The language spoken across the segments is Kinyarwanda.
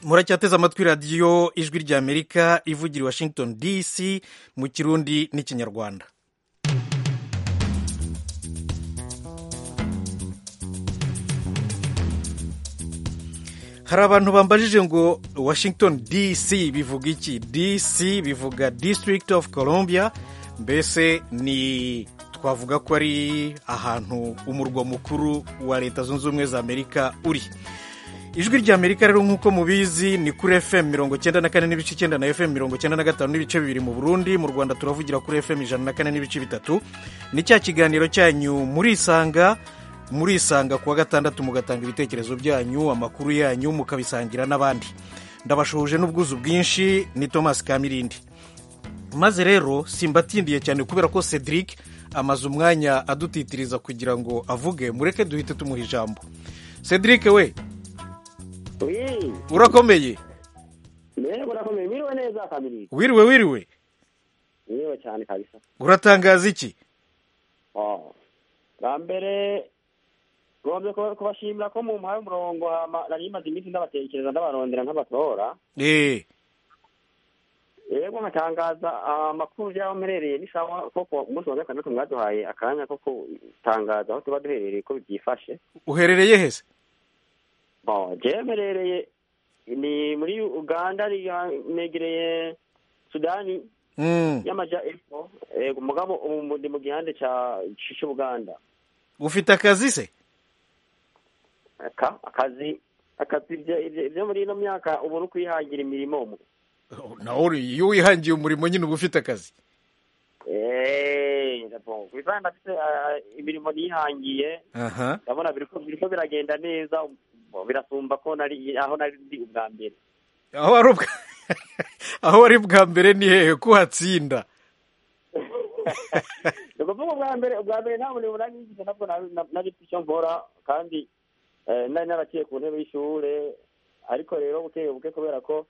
muracyateze amatwi radiyo ijwi ry'amerika ivugira i washington dc mu kirundi n'ikinyarwanda hari abantu bambajije ngo washington dc bivuga iki dc bivuga district of columbia mbese ni twavuga ko ari ahantu umurwa mukuru wa leta zunze ubumwe za amerika uri ijwi rya amerika rero nk'uko mubizi ni kuri fm mirongo cyenda na kane n'ibice icyenda na fm mirongo cyenda na gatanu n'ibice bibiri mu burundi mu rwanda turavugira kuri fm ijana na kane n'ibice bitatu ni cya kiganiro cyanyu murisanga murisanga kuwa gatandatu mugatanga ibitekerezo byanyu amakuru yanyu mukabisangira n'abandi ndabashoje n'ubwuzu bwinshi ni thomas kamirindi maze rero simbatindiye cyane kubera ko cedric amaze umwanya adutitiriza kugira ngo avuge mureke duhite tumuha ijambo cedric we urakomeye urakomeye wiriwe neza kamirindi wiriwe wiriwe wiriwe cyane kabisa uratangaza iki bwa mbere ngombye kubashimira ko mu muhaye umurongo nari imaze iminsi ndabatekereza ndabarondera nk'abatora yego nkatangaza amakuru y'aho mperereye n'isaha koko umunsi wa gatandatu mwaduhaye akanya ko gutangaza aho tuba duherereye ko byifashe uherereye hese jewe mherereye ni muri uganda negereye sudani y'amajya epfo yego umugabo ndi mu gihande cy'ubuganda ufite akazi se akazi akazi ibyo muri ino myaka ubu ni ukwihangira imirimo nawe iyo wihangiye umurimo nyine uba ufite akazi ku bizana ndafite imirimo nihangiye ndabona biri ko biragenda neza birasumba ko aho nari ndi ubwa mbere aho wari bwa mbere ni hehe ko uhatsinda ni ukuvuga ubwa mbere ubwa mbere nta murimo nari ngize nabwo nari icyo nkora kandi nari naraciye ku ntebe y'ishuri ariko rero bukeye buke kubera ko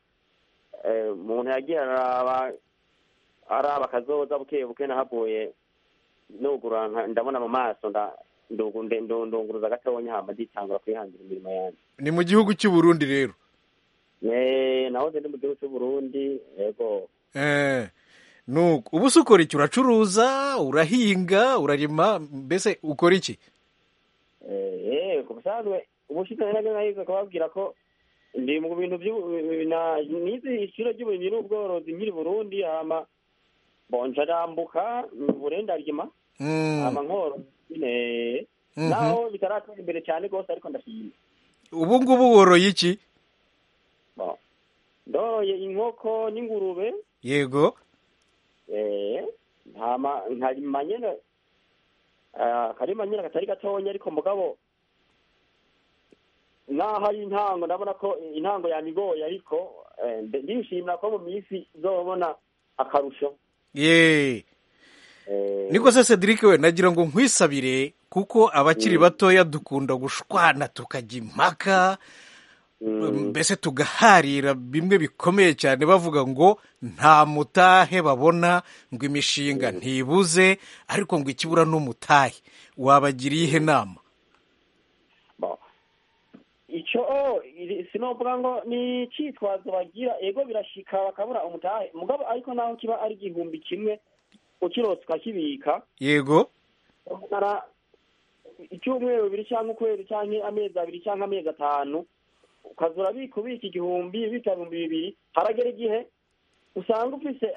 umuntu yagiye araba akazoza bukeye buke nahavuye nugura ndabona mu maso ndunguruza gatonya hamba nditangura kwihangira imirimo yanjye ni mu gihugu cy'u Burundi rero nahoze ndi mu gihugu cy'u Burundi yego nuko ubu se ukora iki uracuruza urahinga urarima mbese ukora iki ku busanzwe ubushize nabyo nahize kubabwira ko ndi mu bintu nize ishuri ry'uburimyi n'ubworozi nkiri burundi hama bonja rambuka uburendarima hama nkoro naho bitaratera imbere cyane rwose ariko ndashimye ubu ngubu woroye iki ndoroye inkoko n'ingurube yego nkarima nyine akarima nyine katari gatonya ariko mugabo naho ari intango ndabona ko intango yanigoye ariko ndishimira ko mu minsi uzabona akarusho yeee niko se cedric we nagira ngo nkwisabire kuko abakiri batoya dukunda gushwana tukajya impaka mbese tugaharira bimwe bikomeye cyane bavuga ngo nta mutahe babona ngo imishinga ntibuze ariko ngo ikibura n'umutahe wabagiriye ihe nama icyo sinovuga ngo ni icyitwazo bagira ego birashika bakabura umutahe mugabo ariko naho kiba ari igihumbi kimwe ukirose ukakibika yego icyumweru bibiri cyangwa ukwezi cyangwa amezi abiri cyangwa amezi atanu ukaza urabika ubika igihumbi ubika ibihumbi bibiri haragera igihe usanga ufise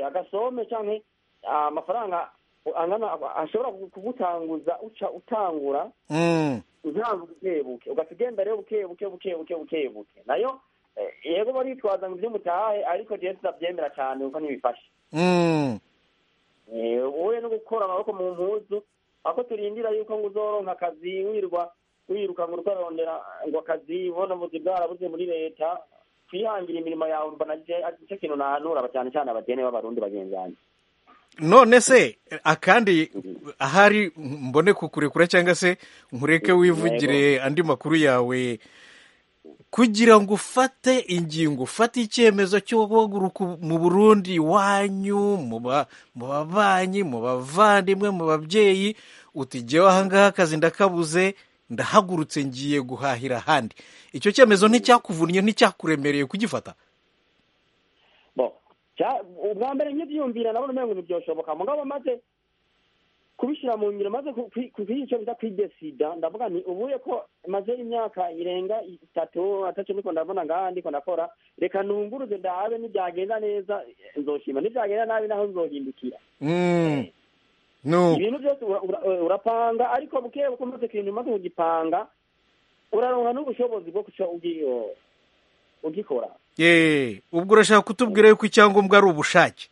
agasome cyangwa amafaranga angana ashobora kugutanguza uca utangura uzaba bukebuke ugahita ugenda rero bukebuke bukebuke bukebuke nayo yego baritwaza ngo ibyo mutahaye ariko jewe sinabyemera cyane kuko ntibifashe wowe no gukora amaboko mu mpuzu ako turindira yuko ngo uzoronka akazi wirwa wiruka ngo utarondera ngo akazi ubona buzi bwarabuze muri leta kwihangira imirimo yawe mbona nicyo kintu nahanura cyane cyane abadene b'abarundi bagenzi banjye none se akandi ahari mbone kukurekura cyangwa se nkureke wivugire andi makuru yawe kugira ngo ufate ingingo ufate icyemezo cyo guhaguruka mu burundi iwanyu mu babanyi mu bavandimwe mu babyeyi utigewe ahangaha akazi ndakabuze ndahagurutse ngiye guhahira ahandi icyo cyemezo nticyakuvunnye nticyakuremereye kugifata ubwa mbere nkibyiyumvira nabona umengo ntibyoshoboka mu ngabo maze kubishyira mu ngiro maze icyo bita kwigesida ndavuga nti ubuye ko maze imyaka irenga itatu atatu niko ndabona ngaha ndiko ndakora reka nunguruze ndahabe nibyagenda neza nzoshima nibyagenda nabi naho nzohindukira ibintu byose urapanga ariko buke buko umaze ikintu umaze kugipanga uraronka n'ubushobozi bwo ugikora ubwo urashaka kutubwira yuko icyangombwa ari ubushake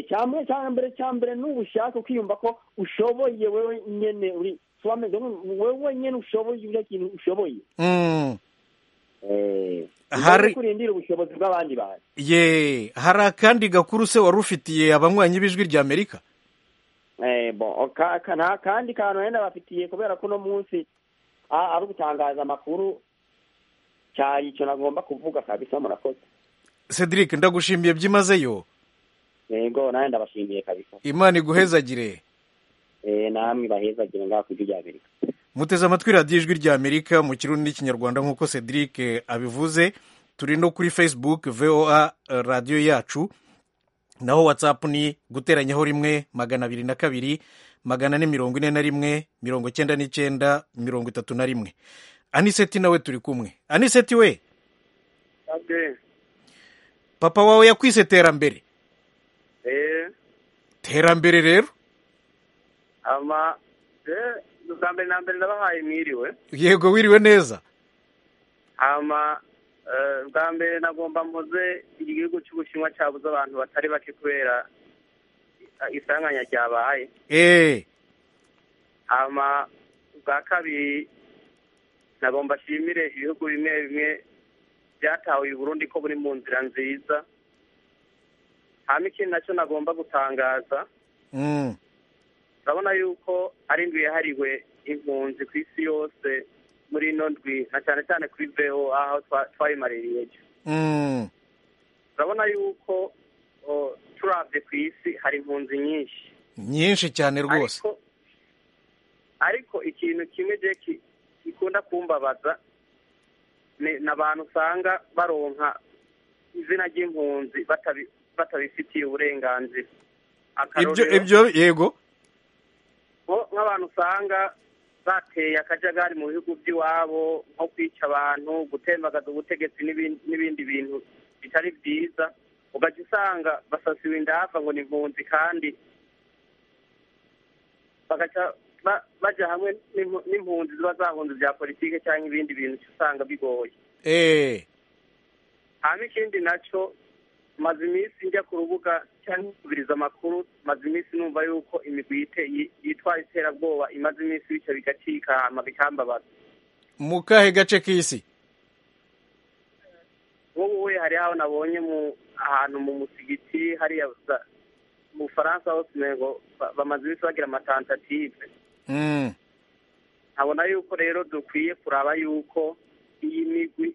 cyane cya mbere cya mbere n'ubushake ukiyumva ko ushoboye wowe nyine uri wowe nyine ushoboye icyo kintu ushoboye hari kurindira ubushobozi bw'abandi bantu ye hari akandi gakuru se wari ufitiye abanywanyi b'ijwi rya amerika nta kandi kantu wenda bafitiye kubera ko uno munsi ari ugutangaza amakuru cyari icyo nagomba kuvuga kabisa murakoze cedric ndagushimiye byimazeyo yego nawe ndabashimiye kabisa imana iguhezagire namwe ibahezagire ngaho ku ijwi rya amerika muteze amatwi radiyo ijwi rya amerika mu kirundi n'ikinyarwanda nk'uko cedric abivuze turi no kuri facebook voa radiyo yacu naho watsapu ni guteranyaho rimwe magana abiri na kabiri magana ane mirongo ine na rimwe mirongo icyenda n'icyenda mirongo itatu na rimwe aniseti nawe turi kumwe aniseti we papa wawe yakwise terambere terambere rero ama bwa mbere na mbere ndabahaye mwiriwe yego wiriwe neza ama bwa mbere nagomba mpoze igihugu cy'ubushinwa cyabuze abantu batari bake kubera isanganya ryabaye ama bwa kabiri nagomba nshimire ibihugu bimwe bimwe byatawe i Burundi ko buri mu nzira nziza hano ikintu nacyo nagomba gutangaza urabona yuko ari ndwi yahariwe impunzi ku isi yose muri ino ndwi na cyane cyane kuri beho aho twayimaririye ejo urabona yuko turabye ku isi hari impunzi nyinshi nyinshi cyane rwose ariko ikintu kimwe gikunda kumbabaza ni abantu usanga baronka izina ry'impunzi batabi batabifitiye uburenganzira ibyo yego nk'abantu usanga bateye akajagari mu bihugu by'iwabo nko kwica abantu gutembagaza ubutegetsi n'ibindi bintu bitari byiza ugajya usanga basasiwe indahafa ngo ni impunzi kandi bajya hamwe n'impunzi ziba zahunze bya politiki cyangwa ibindi bintu usanga bigoye hano ikindi nacyo maze iminsi njya ku rubuga cyangwa kubiriza amakuru maze iminsi numva yuko imigwi yitwa iterabwoba imaze iminsi bityo bigacika hama bikambabaza mu kahe gace k'isi wowe hari aho nabonye mu ahantu mu musigiti hariya mu bufaransa hose ntego bamaze iminsi bagira amatantative nkabona yuko rero dukwiye kuraba yuko iyi migwi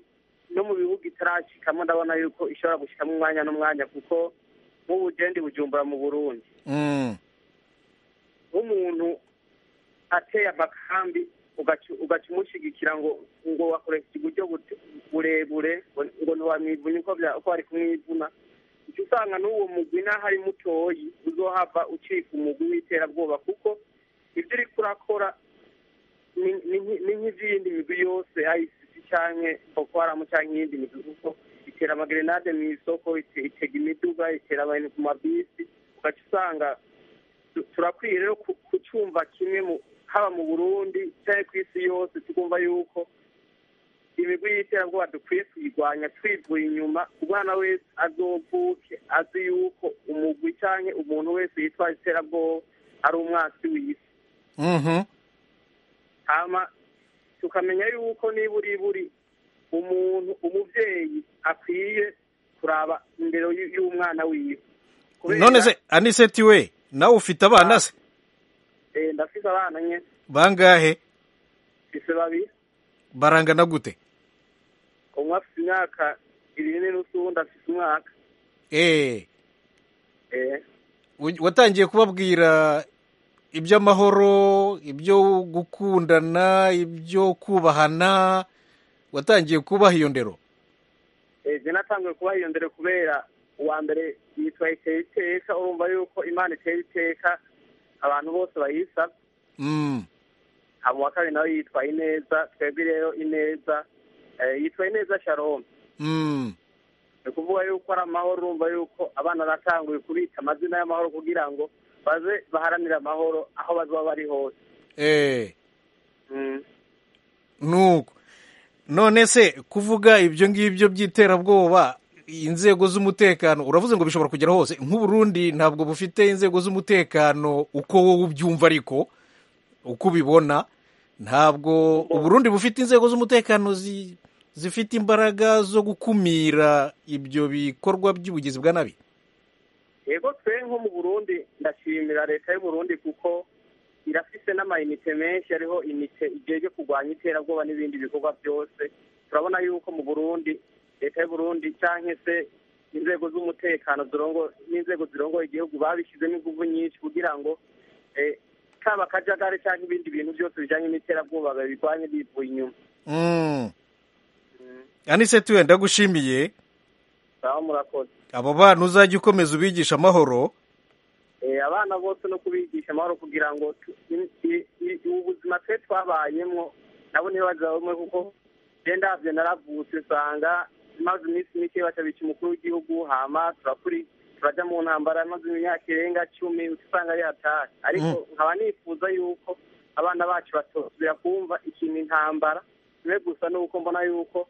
no mu bihugu itarashikamo ndabona yuko ishobora gushikamo umwanya n'umwanya kuko nk'ubugendi bujumbura mu burundi nk'umuntu ateye amakambi ugaca umushyigikira ngo ngo wakoresheje uburyo burebure ngo ntiwamwivune uko bari kumwivuna icyo usanga n'uwo mugwi n'ahari mutoyi uzohava ucika umugwi w'iterabwoba kuko ibyo uri kurakora ni nk'izindi migwi yose cyangwa boko haramu cyangwa iyindi midugudu itera amagerenade mu isoko itega imiduga itera abantu ku mabisi ugaca usanga turakwiye rero kucyumva kimwe haba mu burundi cyangwa ku isi yose tukumva yuko imigwi y'iterabwoba dukwiye kuyirwanya twivuye inyuma umwana wese azovuke azi yuko umugwi cyangwa umuntu wese yitwa iterabwoba ari umwasi w'isi tukamenya yuko niba uri buri umuntu umubyeyi akwiye kuraba imbere y'umwana wiwe none se aniseti we nawe ufite abana se ndafite abana nke bangahe mfite babiri barangana gute umwe afite imyaka ibiri n'usu undi afite umwaka watangiye kubabwira iby'amahoro ibyo gukundana ibyo kubahana watangiye kubaha iyo ndero ejo natangiye kubaha iyo ndero kubera uwa mbere yitwa iteye iteka urumva yuko imana iteye iteka abantu bose bayisaba Mm, hama uwa kabiri nawe yitwa ineza twebwe rero ineza eh, yitwa ineza shalom mm. ni ukuvuga yuko ari amahoro urumva yuko abana batanguye kubita amazina y'amahoro kugira ngo baze baharanire amahoro aho bazoba bari hose Eh, Mm. nuko none se kuvuga ibyo ngibyo by'iterabwoba inzego z'umutekano uravuze ngo bishobora kugera hose nk'uburundi ntabwo bufite inzego z'umutekano uko wowe ubyumva ariko uko ubibona ntabwo uburundi bufite inzego z'umutekano zi- zifite imbaraga zo gukumira ibyo bikorwa by'ubugizi bwa nabi yego twe nko mu burundi ndashimira leta y'uburundi kuko irafise n'amayinite menshi ariho inite igejwe kurwanya iterabwoba n'ibindi bikorwa byose turabona yuko mu burundi leta y'uburundi canke se inzego z'umutekano zirongo- n'inzego zirongoye igihugu babishyizemo inguvu nyinshi kugira ngo eh, kaba akajagari cyangwa ibindi bintu byose bijanye n'iterabwoba babirwanye bivuye inyuma Mm. aniseti wenda ndagushimiye baba murakoze abo bana uzajya ukomeza ubigisha amahoro Eh, abana bose no kubigisha amahoro kugira ngo tu- i- i- i- ubu buzima twe twabayemwo nabo ntibazabamwe kuko je ndavyo naravutse usanga maze iminsi mike bacabica umukuru w'igihugu hama turakuri turaja mu ntambara maze imyaka irenga cumi usanga ari hatari ariko nkaba nifuza yuko abana bacu batosubira kumva ikintu intambara kimwe gusa nuko mbona yuko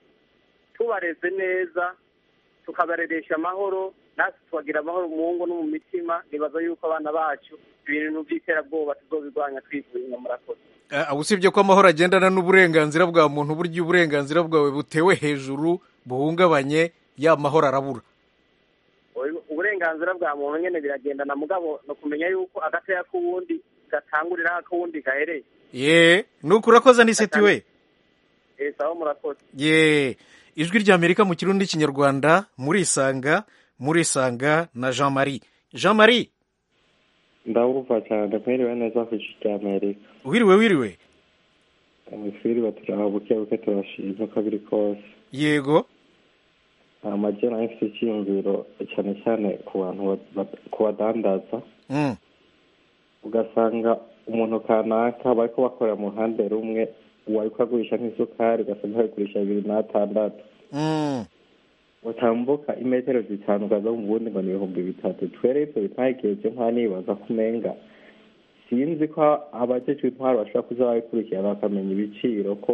tubareze neza tukabareresha amahoro natwe tukagira amahoro mu ngo no mu mitima nibaza yuko abana bacu ibintu by'iterabwoba tuzobirwanya twivuye inyuma murakoze Eh, usibye ko amahoro agendana n'uburenganzira bwa muntu burya uburenganzira bwawe butewe hejuru buhungabanye ya mahoro arabura Oyo, uburenganzira bwa muntu nyene biragendana mugabo ni ukumenya yuko agataya k'uwundi gatangurira aho ak'uwundi gahereye ye nuko urakoze aniseti we Eh, sawa murakoze ye ijwi ry'amerika mu kirundi n'ikinyarwanda murisanga murisanga na jean marie jean marie ndabumva cyane mwiriwe neza ku ijwi rya amerika wiriwe wiriwe mwiriwe turaho buke buke turashima uko biri kose yego amajya nayo afite icyiyumviro cyane cyane ku bantu ba- ba- ku badandaza Mm, ugasanga umuntu kanaka bari kubakorera mu ruhande rumwe uwari kugurisha nk'isukari ugasanga bayigurisha bibiri n'atandatu mm, utambuka imetero zitanu ukaza mu bundi ngo ni ibihumbi bitatu twere ibyo bitageje nka nibaza ko umenga sinzi ko abajejwe intwaro bashobora kuza babikurikirana bakamenya ibiciro ko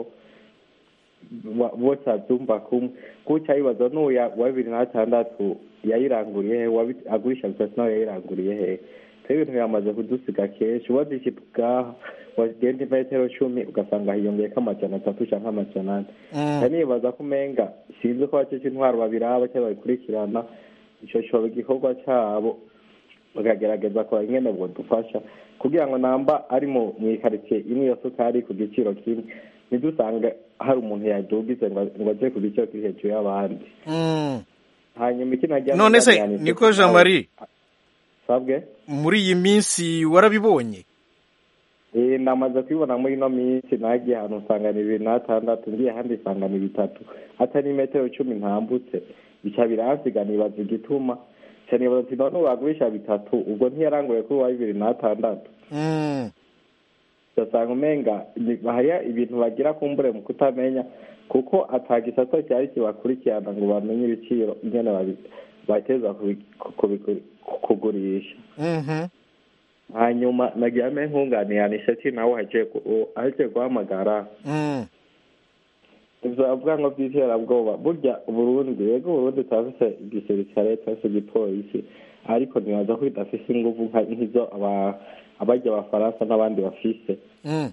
wa- bose babyumva kumwe gutya bibaza n'uya wa bibiri na gatandatu yayiranguriye he uwabi- agurisha bitatu nawe yayiranguriye he twe ibintu biramaze kudusiga kenshi wazishe bwaha wagenda imetero cumi ugasanga hiyongeyeko amajana atatu canke amajana ane mm. kandi nibaza ko umenga sinzi ko bacece intwaro babiraba cyangwa babikurikirana ico coba igikorwa cabo bakagerageza kora ingene dufasha kugira ngo namba ari mu ikaritsiye imwe iyo sukari ku giciro kimwe ntidusange hari umuntu yadugize ngo ngo aje ku giciro kiri hejuru y'abandi Mm. hanyuma ikinajya none se niko jean marie sabwe muri iyi minsi warabibonye Eh, ndamaze kubibona muri ino minsi nagiye ahantu usanga ni bibiri n'atandatu ngiye ahandi usanga ni bitatu hatari imetero cumi ntambutse bica biransiga nibaza igituma ca nibaza ati none wagurisha bitatu ubwo ntiyaranguye kuri wa bibiri n'atandatu Mm, ugasanga umenga ni- hariya ibintu bagira kumbure mu kutamenya kuko ata gisata cyari kibakurikirana ngo bamenye ibiciro ingene babi- bateza kubi- kubi- kugurisha mhm. hanyuma nagira ame nkunganiye anishati nawe agiye gu- u- agiye guhamagara Mm, ivyo avuga ngo vy'iterabwoba burya uburundi yego uburundi turafise igisirikare turafise igipolisi ariko nibaza ko bidafise inguvu nka- nk'izo aba- abarya abafaransa n'abandi bafise mm.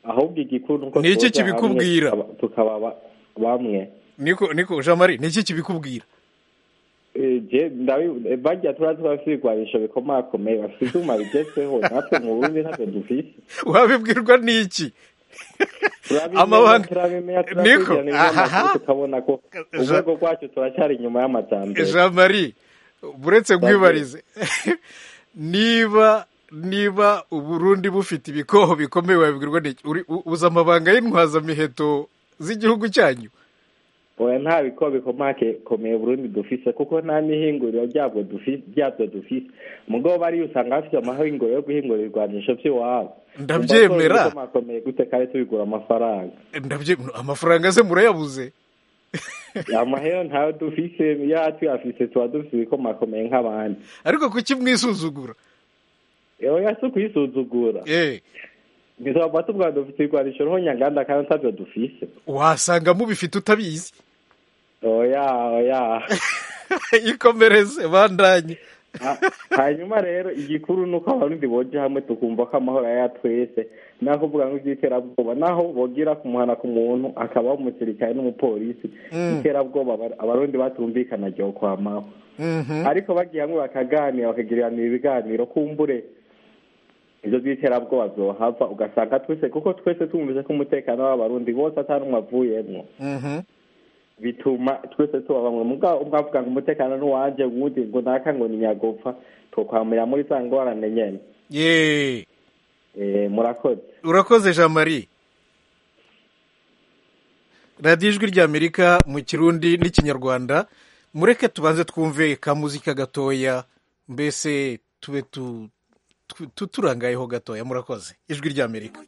ahubwo igikuru nuko Ni iki tuza hamwe kibikubwira? tukaba- tukaba ba- bamwe niko niko jean marie ni iki kibikubwira Eh, je ndabi- eh, barya turazi ko bafise ibigwanisho bikomakomeye bafise ivyuma bigezweho natwe mu burundi ntavyo dufise wabibwirwa n'iki Amabanga- amabanga turabimenya Niko, turabikirana ahaha. ibinyamakuru tukabona ko Ja- urwego rwacu turacyari inyuma y'amajambere jean marie buretse nkwibarize niba niba uburundi bufite ibikoho bikomeye wabibwirwa n'iki uzi amabanga y'intwazamiheto z'igihugu cyanyu oya nta biko bikomeye burundi dufise kuko nta mihinguriro byabwo dufise byabyo dufise mugabo ariyo usanga bafite amahinguriro yo guhingura ibirwanisho by'iwabo ndabyemera makomeye gute kandi tubigura amafaranga ndabyemera amafaranga ze murayabuze amahera ntayo dufise ya tuyafise tuba dufise ibikomakomeye nk'abandi ariko kuki mwisuzugura oya si ukwisuzugura eh bizaba tuvuga dufite ibirwanisho roho nyanganda kandi ntabyo dufise wasanga mubifite utabizi oya oya ikomereze bandanye Ha- hanyuma rero igikuru ni uko abarundi boje hamwe tukumva ko amahoro ari aya twese naho uvuga nk'iby'iterabwoba naho bogira kumuhana ku muntu akabaho umusirikare n'umupolisi iterabwoba aba- abarundi batumvikana ryo kwamaho Mhm. ariko bagiye hamwe bakaganira bakagirirana ibiganiro kumbure ibyo by'iterabwoba byohava ugasanga twese kuko twese tumvise ko umutekano w'abarundi bose atari umwe avuyemwo Mhm. bituma twese tuba bamwe mugabo umwe avuga ngo umutekano n'uwanje uwundi ngo naka ngo ni nyagopfa twokwamira muri za ngorane nyene ye Eh, murakoze urakoze jean marie radiyo ijwi ry'amerika mu kirundi n'ikinyarwanda mureke tubanze twumve ka muzika gatoya mbese tube tu- tu- tu- turangayeho gatoya murakoze ijwi ry'amerika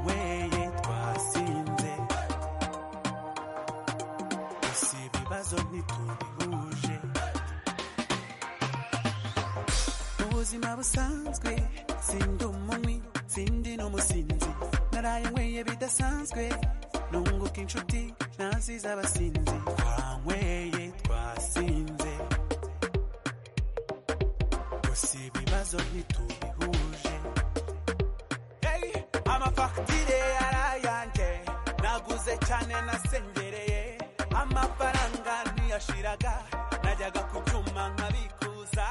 weye twasinze gusa ibibazo ntitubihuje ubuzima busanzwe sindi umunywi sindi n'umusinzi naraye nyweye bidasanzwe nunguka inshuti naziza abasinzi twanyweye twasinze gusa ibibazo ntitubihuje Hey, amafagitire yarayanjye naguze cyane nasengereye amafaranga ntiyashiraga najyaga ku cyuma nkabikuza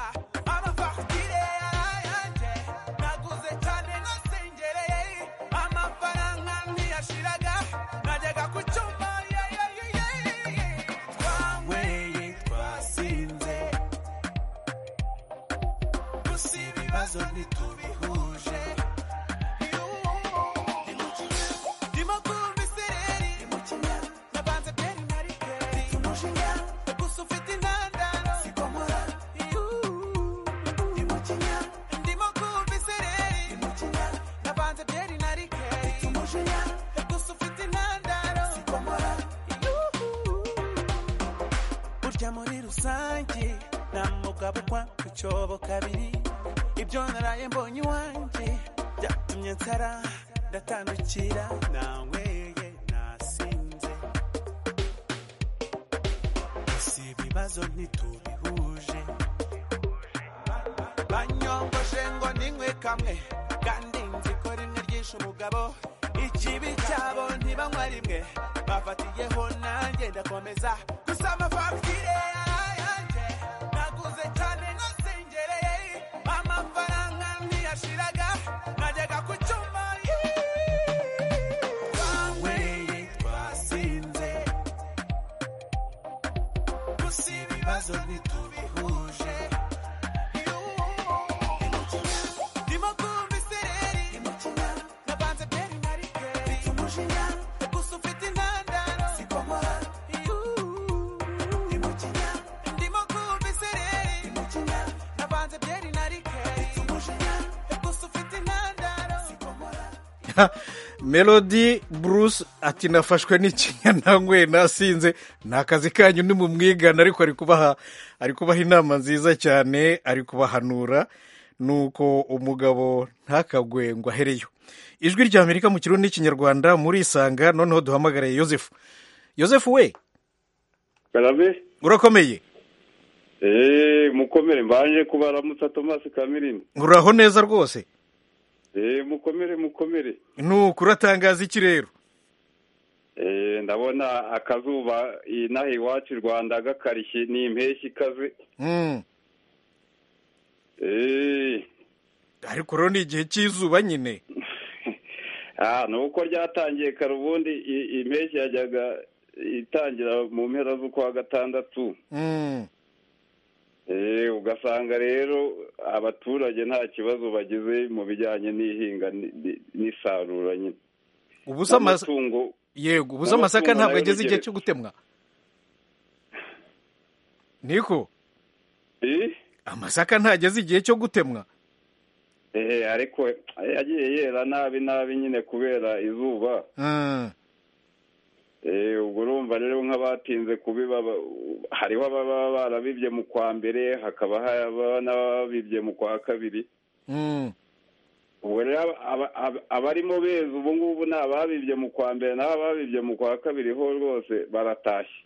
amafagitire yarayanjye naguze cyane nasengereye amafaranga ntiyashiraga najyaga ku cyuma yeah, yeah, yeah, yeah, yeah. twanyweye twasinze gusa ibibazo ntitubihuje burya muri rusange nta mugabo ukwa ku cyobo kabiri ibyo naraye mbonye iwanjye byatumye nsara ndatandukira nanyweye nasinze gusa ibibazo ntitubihuje banyongoshe ngo ninywe kamwe kandi nzi ko rimwe ryishe umugabo ikibi cyabo ntibanywa rimwe bafatiyeho nanjye ndakomeza gusa amafagitire yanjye naguze cyane nasengereye amafaranga ntiyashiraga najyaga ku cyuma twanyweye twasinze gusa ibibazo ntitubihuje melody bruce ati nafashwe n'ikinya ntanyweye nasinze ni akazi kanyu ni mu mwigana ariko ari kubaha ari kubaha inama nziza cyane ari kubahanura nuko umugabo ntakagwe ngo ahereyo ijwi ry'amerika mu kirundi n'ikinyarwanda murisanga noneho duhamagare yosefu yosefu we karabe urakomeye eee mukomere mbanje kubaramutsa tomasi kamirini uraho neza rwose eee mukomere mukomere nuko uratangaza iki rero eee ndabona akazuba inaha iwacu i rwanda gakarishye ni impeshyi ikaze Mm. eee ariko rero ni igihe cy'izuba nyine aha ni uko ryatangiye kare ubundi i- impeshyi yajyaga itangira mu mpera z'ukwa gatandatu Mm. ugasanga rero abaturage nta kibazo bagize mu bijyanye n'ihinga ni- ni- n'isarura nyine ubuze amasa N'amatungo- yego ubuze n'amatungo amasaka ntabwo nayo ageze igihe nigere- cyo gutemwa niko Eh? amasaka ntageze igihe cyo gutemwa Eh, ariko eh, yagiye yera nabi nabi nyine kubera izuba Mm, Eh, ubwo urumva rero nk'abatinze kubiba ba- hariho ababa barabibye mu kwa mbere hakaba haba n'ababibye mu kwa kabiri mm. ubwo rero aba- aba- abarimo beza ubu ngubu ni ababibye mu kwa mbere n'ababibye mu kwa kabiri ho rwose baratashye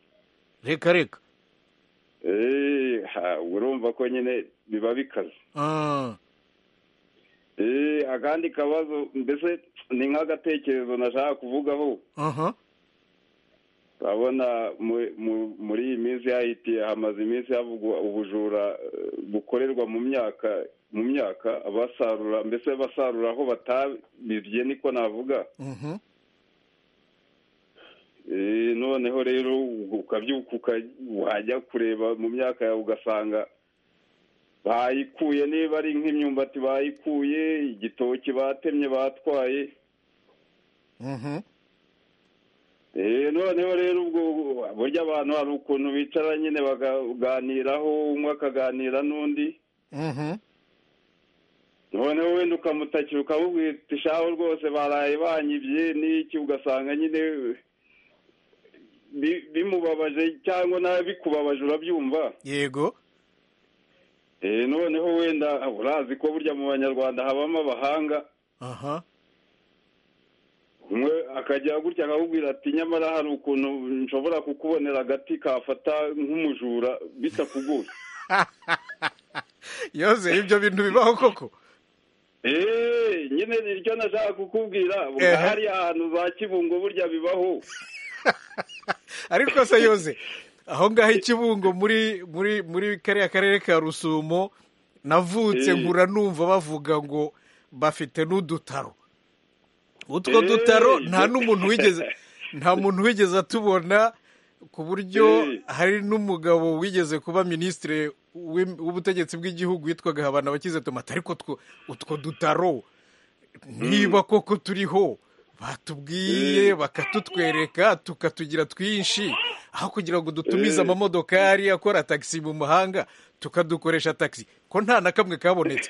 reka reka Eh, ha, ubwo urumva ko nyine biba bikaze Mm, Eh, akandi kabazo mbese ni nk'agatekerezo nashaka kuvugaho aha. urabona mu- mu- muri iyi minsi hahitiye hamaze iminsi havugwa ubujura eh, bukorerwa mu myaka mu myaka abasarura mbese basarura aho batabibye niko navuga Mhm. Eh, noneho rero ukabyuka uka- wajya kureba mu myaka yawe ugasanga bayikuye niba ari nk'imyumbati bayikuye igitoki batemye batwaye Mhm. Eh, noneho rero ubwo burya abantu hari ukuntu bicara nyine bakaganiraho umwe akaganira n'undi Mhm. noneho wenda ukamutakira ukamubwira uti shaho rwose baraye banyibye n'iki ugasanga nyine bi- bimubabaje cyangwa nawe bikubabaje urabyumva yego Eh, noneho wenda urazi ko burya mu banyarwanda habamo abahanga aha umwe akajya gutya akakubwira ati nyamara hari ukuntu nshobora kukubonera agati kafata nk'umujura bitakuguye yoze ibyo bintu bibaho koko eee nyine niryo nashaka kukubwira Ehe. hariya ahantu za kibungo burya bibaho ariko se yoze aho ngaho ikibungo muri muri muri kariya karere ka rusumo navutse Eh. nkura numva bavuga ngo bafite n'udutaro utwo Eh. dutaro nta n'umuntu wigeze nta muntu wigeze atubona ku buryo Eh. hari n'umugabo wigeze kuba minisitiri w'im- w'ubutegetsi bw'igihugu witwaga habana bakize tomate ariko two- utwo dutaro niba koko turiho batubwiye bakatutwereka tukatugira twinshi aho kugira ngo dutumize Eh. amamodokari akora tagisi mu mahanga tukadukoresha tagisi ko nta na kamwe kabonetse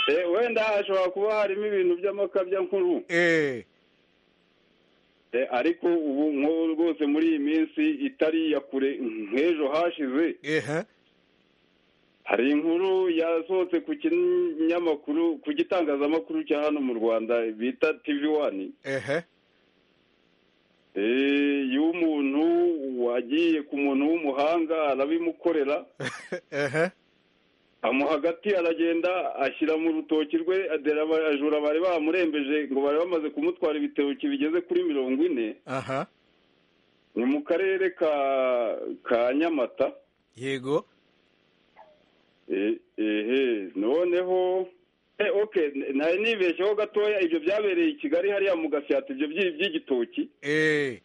Eh, wenda hashobora kuba harimo ibintu by'amakabya nkuru Eh, Eh, ariko ubu nk'ubu rwose muri iyi minsi itari iya kure nk'ejo hashize ehe, hari inkuru yasohotse ku kinyamakuru ku gitangazamakuru cya hano mu rwanda bita tv wani ehe, Eh, y'umuntu wagiye ku muntu w'umuhanga arabimukorera ehe, amuha agati aragenda ashyira mu rutoki rwe adera abajura bari bamurembeje ngo bari bamaze kumutwara ibitoki bigeze kuri mirongo ine aha ni mu karere ka ka nyamata yego Eh, ehe noneho eh, okay nari nibeshyeho gatoya ibyo byabereye i kigali hariya mu gasyata ibyo by'i- by'igitoki eh,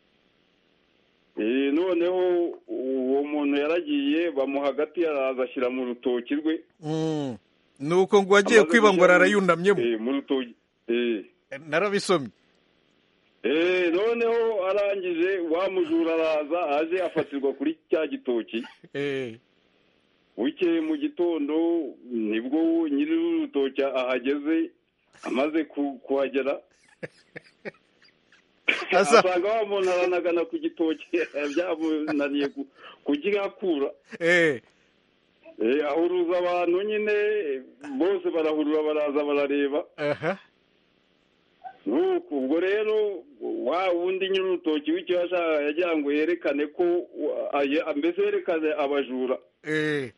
Eh, noneho uwo muntu yaragiye bamuha agati araza ashyira mu rutoki rwe mm. ni uko ngo wagiye Amaze kwiba ngo gushyira mu- ararayunamyemo Eh, mu rutoki Eh. narabisomye Eh, noneho arangije wa mujura araza aje afatirwa kuri cya gitoki Eh, bukeye mu gitondo nibwo nyiri urutoki ahageze amaze ku- kuhagera Asa- asanga wa muntu aranagana ku gitoki byamunaniye ku- kugihakura eh, Eh, ahuruza abantu nyine bose barahurura baraza barareba aha nuko ubwo rero wa wundi nyiri urutoki w'icyo yashaka yagira ngo yerekane ko aye- mbese yerekane abajura eh.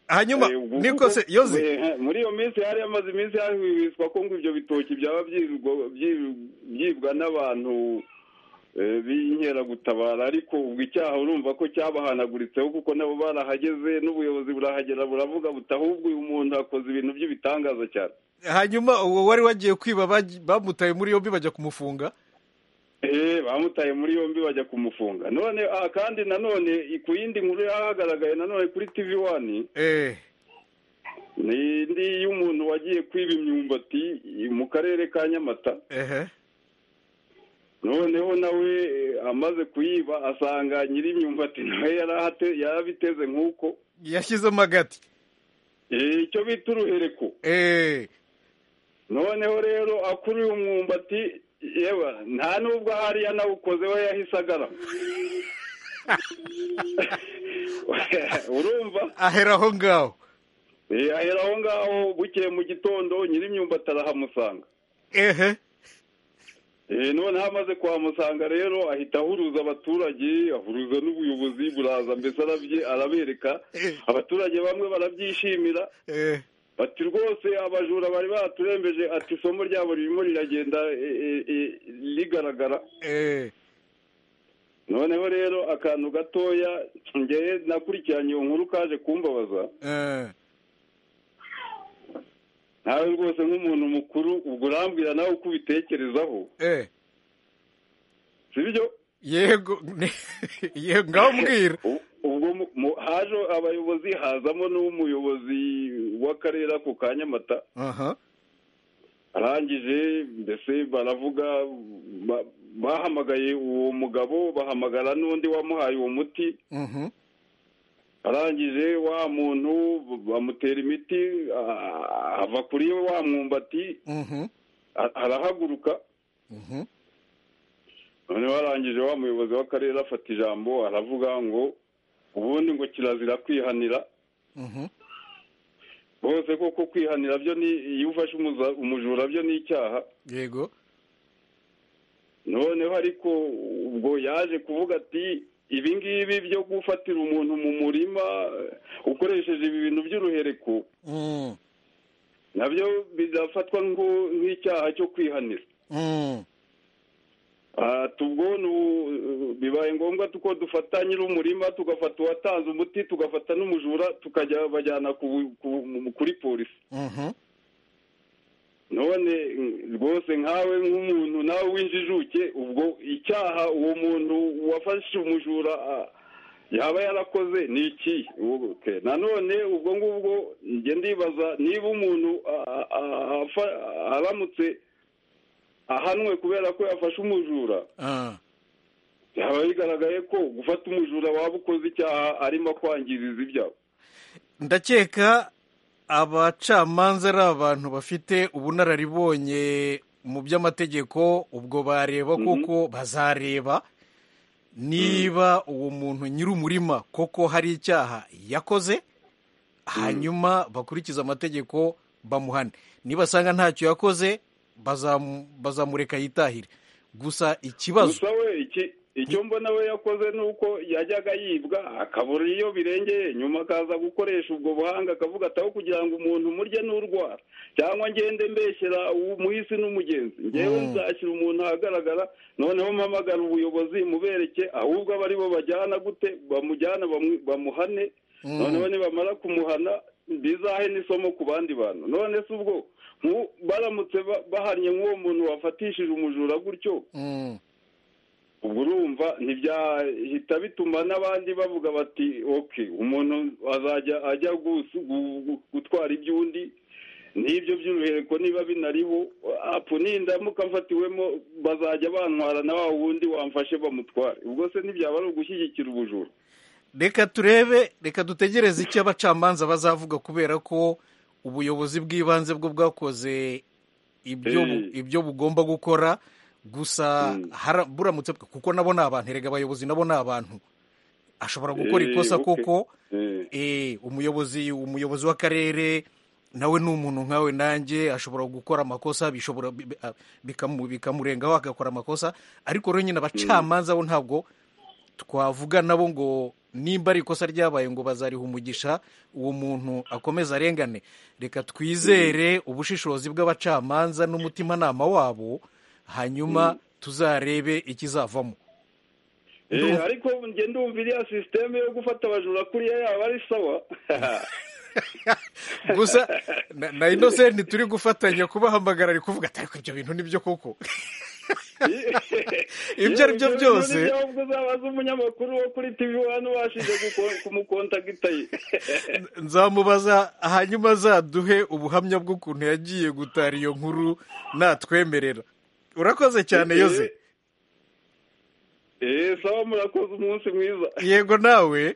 hanyuma Eh, ubwo- niko se yoze Eh, muri iyo minsi hari amaze iminsi hahwihwiswa ko ngo ibyo bitoki byaba byirwa- byi- byibwa n'abantu eh, b'inkeragutabara ariko ubwo icyaha urumva ko cyabahanaguritseho kuko nabo barahageze n'ubuyobozi burahagera buravuga buti ahubwo uyu muntu akoze ibintu by'ibitangaza cyane hanyuma uwo wari wagiye kwiba baj- bamutaye muri yombi bajya kumufunga eh bamutaye muri yombi bajya kumufunga none aha kandi nanone ku yindi nkuru yahagaragaye nanone kuri tv wani eh ni indi y'umuntu wagiye kwiba imyumbati mu karere ka nyamata ehe noneho nawe eh, amaze kuyiba asanga nyir'imyumbati nawe yarahate- yarabiteze nk'uko yashyizemo agati Eh, icyo bita uruhereko eh noneho rero akuruye umwumbati yewe nta n'ubwo ahari yanawukoze we yahise agarama urumva ahera aho ngaho Eh, ahera aho ngaho bukeye mu gitondo nyir'imyumbati arahamusanga ehe Eh, noneho amaze kuhamusanga rero ahita ahuruza abaturage ahuruza n'ubuyobozi buraza mbese arabye- arabereka Eh. abaturage bamwe barabyishimira eh bati rwose abajura bari baturembeje ati isomo ryabo ririmo riragenda e, e, e, rigaragara eh noneho rero akantu gatoya ngewe nakurikiranye iyo nkuru kaje kumbabaza eh nawe rwose nk'umuntu mukuru ubwo urambwira nawe uko ubitekerezaho eh sibyo yego yego ngaho mbwira U- ubwo mu- mu- haje abayobozi hazamo n'umuyobozi w'akarere ako ka nyamata aha arangije mbese baravuga ba- bahamagaye uwo mugabo bahamagara n'undi wamuhaye uwo muti mhm arangije wa muntu bamutera imiti a- ava kuri wa mwumbati mhm a- arahaguruka mhm noneho arangije wa muyobozi w'akarere afata ijambo aravuga ngo ubundi ngo kirazira kwihanira mhm bose koko kwihanira byo ni iyo ufashe umuza- umujura byo ni icyaha yego noneho ariko ubwo yaje kuvuga ati ibi ngibi byo gufatira umuntu mu murima eh, ukoresheje ibi bintu by'uruhereko mm nabyo bizafatwa nk'u- nk'icyaha cyo kwihanira mm Ah, tubwo ni ubu- bibaye ngombwa tuko dufata nyir'umurima tugafata uwatanze umuti tugafata n'umujura tukajya bajyana ku bu- ku- mu- kuri polisi mhm none mm, rwose nkawe nk'umuntu nawe w'injijuke ubwo icyaha uwo muntu wafashe umujura ah, yaba yarakoze ni iki Ok, nanone ubwo ngubwo njye ndibaza niba umuntu ah, ah, afa- aramutse ahanwe kubera ko yafashe umujura ah byaba bigaragaye ko gufata umujura waba ukoze icyaha arimo kwangiriza ibyabo ndakeka abacamanza ari abantu bafite ubunararibonye mu by'amategeko ubwo bareba koko bazareba niba uwo muntu nyir'umurima koko hari icyaha yakoze hanyuma bakurikiza amategeko bamuhane nibasanga ntacyo yakoze bazamu- bazamureka yitahire gusa ikibazo gusa we iki icyo mbona we yakoze ni uko yajyaga yibwa akabura iyo birengeye nyuma akaza gukoresha ubwo buhanga akavuga ataho kugira ngo umuntu murye n'urwara cyangwa ngende mbeshyera umuhisi n'umugenzi ngewe Mm. nzashyira umuntu ahagaragara noneho mpamagara ubuyobozi mubereke ahubwo aba ari bo bajyana gute bamujyana bamu- bamuhane Mm. noneho nibamara kumuhana bizahe n'isomo ku bandi bantu none se ubwo nku- baramutse ba- bahannye nk'uwo muntu wafatishije umujura gutyo Mm. ubwo urumva ntibyahita bituma n'abandi bavuga bati ok umuntu azajya ajya gusu- gu- gu- gutwara iby'undi n'ibyo by'uruhereko niba binariho apu nindamuka mfatiwemo bazajya bantwara na wa wundi wamfashe bamutware ubwo se ntibyaba ari ugushyigikira ubujura reka turebe reka dutegereze icyo abacamanza bazavuga kubera ko ubuyobozi bw'ibanze bwo bwakoze ibyo bu- Eh. ibyo bugomba gukora gusa Mm. hara- buramutse bwe- kuko nabo ni abantu erega abayobozi nabo ni abantu ashobora gukora Eh, ikosa okay. koko Eh. eh, umuyobozi umuyobozi w'akarere nawe ni umuntu nkawe nanjye ashobora gukora amakosa bishobora bi- bi- ah, bikamu- bikamurengaho agakora amakosa ariko rero nyine abacamanza bo ntabwo twavuga nabo ngo nimba ari ikosa ryabaye ngo bazariha umugisha uwo muntu akomeza arengane reka twizere ubushishozi bw'abacamanza n'umutimanama wabo hanyuma tuzarebe ikizavamo Eh, Ndumva- ariko njye ndumva iriya sisiteme yo gufata abajura kuriya yaba ari sawa gusa na- na inosenti turi gufatanya kubahamagara ari kuvuga ati ariko ibyo bintu nibyo koko ibyo ari byo byose ubwo uzabaza umunyamakuru wo kuri tivi wani washije kumukontakita ye nzamubaza hanyuma azaduhe ubuhamya bw'ukuntu yagiye gutara iyo nkuru natwemerera urakoze cyane yoze eee sawa murakoze umunsi mwiza yego nawe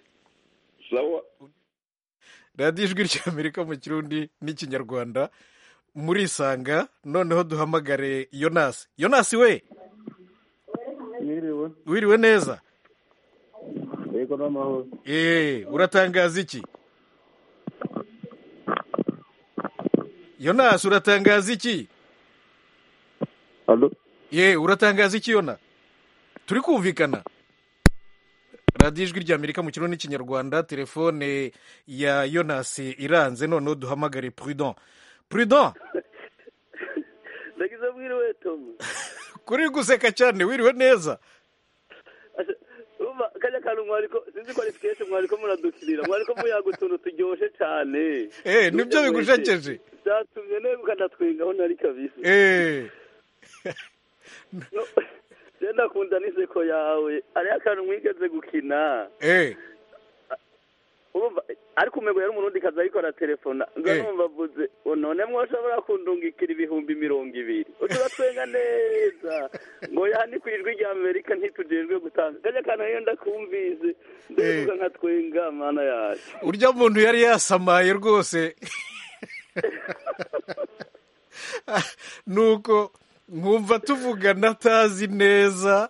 sawa radiyo ijwi ry'amerika mu kirundi n'ikinyarwanda murisanga noneho duhamagare yonasi yonasi we mwiriwe wiriwe neza yego n'amahoro eee uratangaza iki yonasi uratangaza iki alo ye uratangaza iki yona turi kumvikana radiyo ijwi ry'amerika mu kirundi n'ikinyarwanda telefone ya yonasi iranze noneho duhamagare prudent prudent ndagize mwiriwe tomu kuri guseka cyane wiriwe neza urumva kajya kantu mwariko sinzi ko ari sikete mwariko muradukinira mwariko muyaga utuntu turyoshye cyane eee nibyo bigujekeje byatumye negukana twengaho nari kabisa eee No, je ndakunda n'iseko yawe hariho akantu mwigeze gukina eee urumva ariko umego yari umurundi kazi ariko araterefona nza Eh. numva avuze "Oh, none mwoshobora kundungikira ibihumbi mirongo ibiri uturatwenga neza ngo yani ku ijwi rya amerika ntitujejwe gutanga kajya kantu iyo ndakumvise ndivuga nka twenga mana yacu urya muntu yari yasamaye rwose nuko nkumva tuvugana atazi neza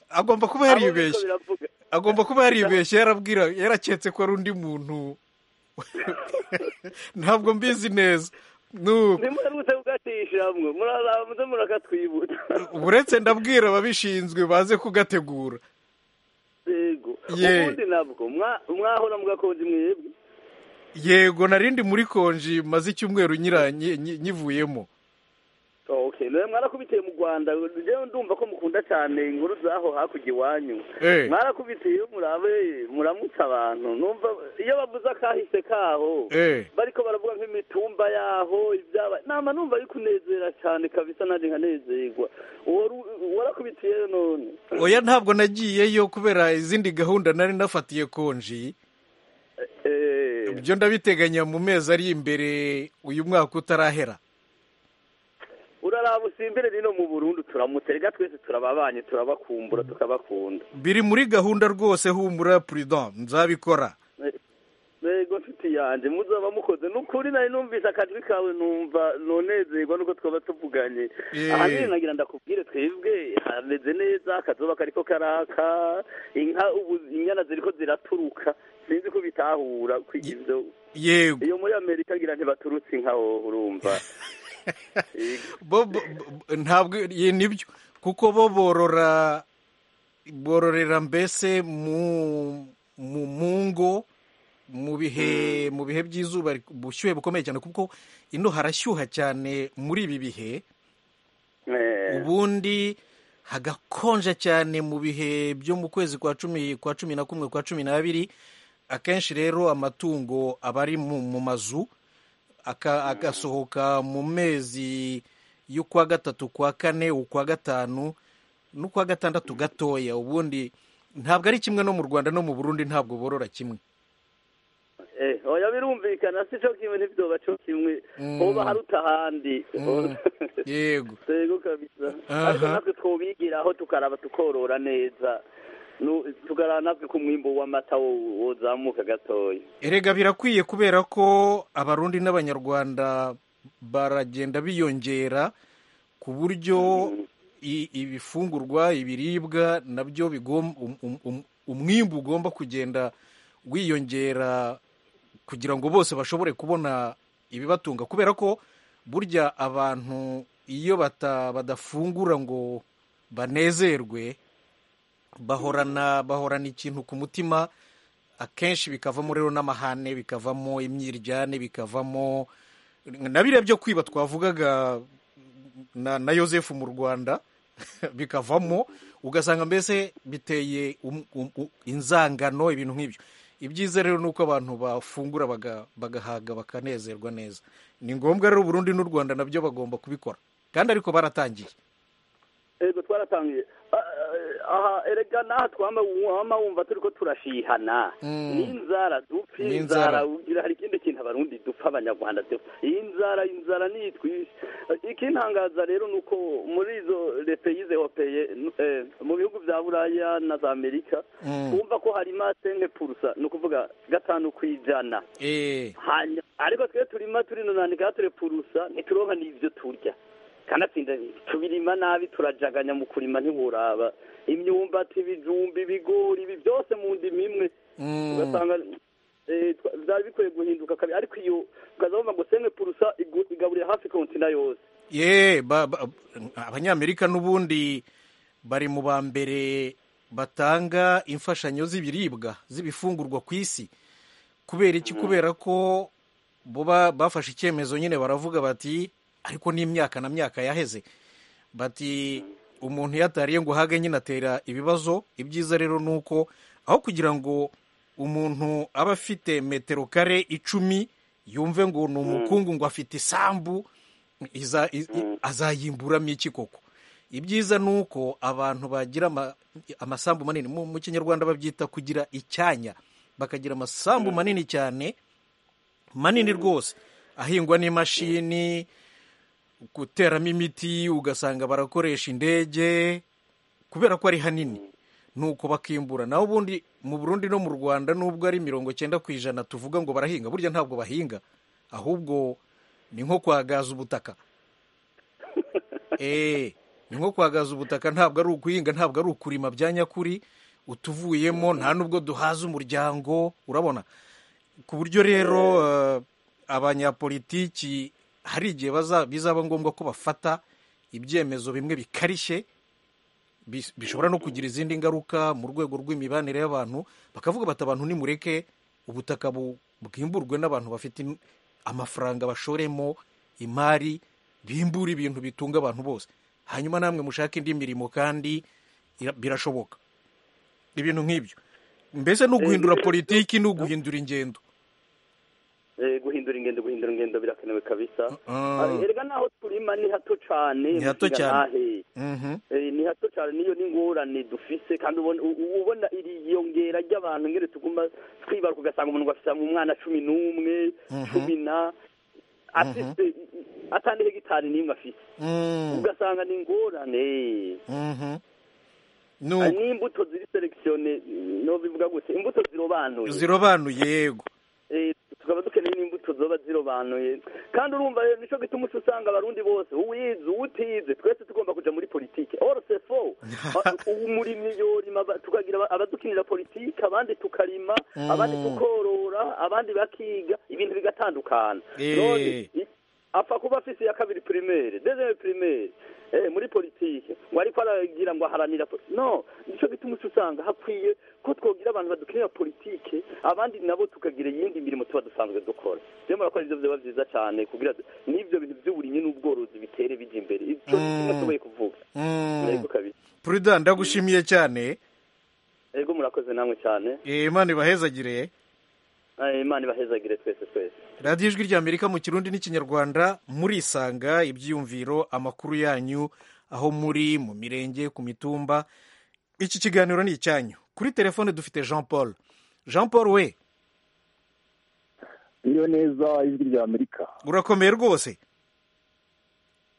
agomba kuba Abo biriko yaribeshye biravuga agomba kuba yaribeshye yarabwira yaraketse ko ari undi muntu ntabwo mbizi neza nuko ntimuherutse kugatisha hamwe muraraba muze murakatwibuta uretse ndabwira ababishinzwe baze kugategura yego Ye. ubundi nabwo mwa- mwahora mugakonje mwebwe yego narindi muri konji maze icyumweru nyiranye nyi- nyivuyemo okay nawe mwarakubitiye mu rwanda rero ndumva ko mukunda cyane inkuru zaho hakurya iwanyu Eh. mwarakubitiye murabe muramutsa abantu numva iyo bavuze akahise kaho Eh. bariko baravuga nk'imitumba yaho ibyaba nama numva ari kunezera cyane kabisa nanjye nkanezerwa uwo ru- warakubitiye none oya ntabwo nagiyeyo kubera izindi gahunda nari nafatiye konji Eh. ibyo ndabiteganya mu mezi ari imbere uyu mwaka utarahera uraraba usimbire rino mu burundu turamutse rega twese turababanye turabakumbura tukabakunda biri muri gahunda rwose humura prudent nzabikora rego nshuti yanjye muzaba mukoze ni ukuri nari numvise akajwi kawe numva nonezerwa nuko twaba tuvuganye Eh. ahanini nagira ndakubwire twebwe hameze neza akazuba kariko karaka inka ubu inyana ziriko ziraturuka sinzi ko bitahura ku ivyo yego iyo muri amerika ngira ntibaturutse inka wowe urumva Yego. bo bo- bo- ntabwo ye nibyo kuko bo borora bororera mbese mu mu mu ngo mu bihe mu bihe by'izuba ubushyuhe bukomeye cyane kuko ino harashyuha cyane muri ibi bihe Eh. ubundi hagakonja cyane mu bihe byo mu kwezi kwa cumi kwa cumi na kumwe kwa cumi n'abiri akenshi rero amatungo aba ari mu mu mazu aka- agasohoka mu mezi y'ukwa gatatu kwa kane ukwa gatanu n'ukwa gatandatu gatoya ubundi ntabwo ari kimwe no mu rwanda no mu burundi ntabwo borora kimwe Eh, oya birumvikana si cyo kimwe ntibyoba cyo kimwe Mm. hoba haruta ahandi yego yego kabisa Aha. ariko natwe twobigiraho tukaraba tukorora neza Nu- tukaraba natwe ku mwimbo w'amata wo- wozamuka gatoya erega birakwiye kubera ko abarundi n'abanyarwanda baragenda biyongera ku buryo i- ibifungurwa ibiribwa nabyo bigom- um- um- um- umwimbu ugomba kugenda wiyongera kugira ngo bose bashobore kubona ibibatunga kubera ko burya abantu iyo bata badafungura ngo banezerwe bahorana bahorana ikintu ku mutima akenshi bikavamo rero n'amahane bikavamo imyiryane bikavamo na biriya byo kwiba twavugaga na, na Yosefu mu Rwanda bikavamo ugasanga mbese biteye um, um, u- inzangano ibintu nk'ibyo ibyiza rero ni uko abantu bafungura baga- bagahaga bakanezerwa neza ni ngombwa rero Burundi n'u Rwanda nabyo bagomba kubikora kandi ariko baratangiye Eh, yego twaratangiye Ah, ah, aha erega n'aha twama wama wumva turiko turashihana Mm. n'inzara dupfa N'inzara. inzara ugira hari ikindi kintu abarundi dupfa abanyarwanda dupfa iyi nzara inzara nitwisha ikintangaza rero ni uko muri izo repeyize europeye eh, mu bihugu bya buraya na za amerika Mm. wumva ko hari masenke purusa ni ukuvuga gatanu ku ijana Eh, hanyuma ariko twe turima turinonandika turepurusa ntituronka n'ivyo turya kanatsinda tubirima nabi turajaganya mu kurima ntiworaba imyumbati ibijumba ibigori ibi byose mu ndimi imwe mm, ugasanga eh, twa- vyari bikwiye guhinduka kabi ariko iyo ukaza wumva ngo sene purusa igu- igaburiye hafi kontina yose ye ba- ba- abanyamerika n'ubundi bari mu ba mbere batanga imfashanyo z'ibiribwa z'ibifungurwa ku isi kubera iki kubera ko bo ba- bafashe icyemezo nyine baravuga bati ariko n'imyaka na myaka yaheze bati umuntu iyo atariye ngo uhage nyine atera ibibazo ibyiza rero ni uko aho kugira ngo umuntu aba afite metero kare icumi yumve ngo ni umukungu ngo afite isambu iza- i- i- azayimburamo iki koko ibyiza ni uko abantu bagira ama- amasambu manini mu mu kinyarwanda babyita kugira icyanya bakagira amasambu manini cyane manini rwose ahingwa n'imashini guteramo imiti ugasanga barakoresha indege kubera ko ari hanini nuko bakimbura naho ubundi mu burundi no mu rwanda nubwo ari mirongo cyenda ku ijana tuvuga ngo barahinga burya ntabwo bahinga ahubwo ni nko kwagaza ubutaka eh ni nko kwagaza ubutaka ntabwo ari ukuhinga ntabwo ari ukurima bya nyakuri utuvuyemo nta nubwo duhaza umuryango urabona ku buryo rero eh, abanyapolitiki hari igihe baza- bizaba ngombwa ko bafata ibyemezo bimwe bikarishye bis- bishobora no kugira izindi ngaruka mu rwego rw'imibanire y'abantu bakavuga bati abantu nimureke ubutaka bu- bwimburwe n'abantu bafite im- amafaranga bashoremo imari bimbura ibintu bitunga abantu bose hanyuma namwe mushake indi mirimo kandi ira- birashoboka ibintu nk'ibyo mbese ni uguhindura politiki ni uguhindura ingendo Eh, guhindura ingendo guhindura ingendo birakenewe kabisa Ah. Ah, erega naho turima ni hato cane Ni hato mushinga cane. ntahe. Mhm. Eh, ni hato cyane niyo n'ingorane dufise kandi ubona u- u- ubona iri yongera ry'abantu ngere tuguma twibaruka ugasanga umuntu afite umwana cumi n'umwe cumi na afise atandi hegitari n'imwe afise Mm, ugasanga ni ingorane mhm. Ah, Nuko n'imbuto ziri selekisiyone no bivuga gute imbuto zirobanuye zirobanuye yego Eh, tukaba dukeneye n'imbuto zoba zirobanuye kandi urumva eh, nico gituma uca usanga abarundi bose uwize uwutize twese tugomba kuja muri politike orse fo umurimyi yorima aba- tukagira aba- abadukinira politike abandi tukarima abandi tukorora abandi bakiga ibintu bigatandukana Eh. None i- apfa kuba afise ya kabiri primaire deuxième primaire eh, muri politike ngo ariko aragira ngo aharanira po- no nico gituma uca usanga hakwiye ko twogira abantu badukinira politike abandi nabo tukagira iyindi mirimo tuba dusanzwe dukora rero murakora ivyo vyoba vyiza cane kugira du- n'ivyo bintu vy'uburimyi n'ubworozi bitere bija imbere ico ni kimwe tubaye kuvuga Mm. yego kabiri Prudent ndagushimiye cyane yego murakoze namwe cane Eh, imana ibahezagire Eh, imana ibahezagire twese twese radiyo ijwi rya amerika mu kirundi n'ikinyarwanda murisanga ibyiyumviro amakuru yanyu aho muri mu mirenge ku mitumba iki kiganiro ni icyanyu kuri telefone dufite jean paul jean paul we iyo neza ijwi rya amerika urakomeye rwose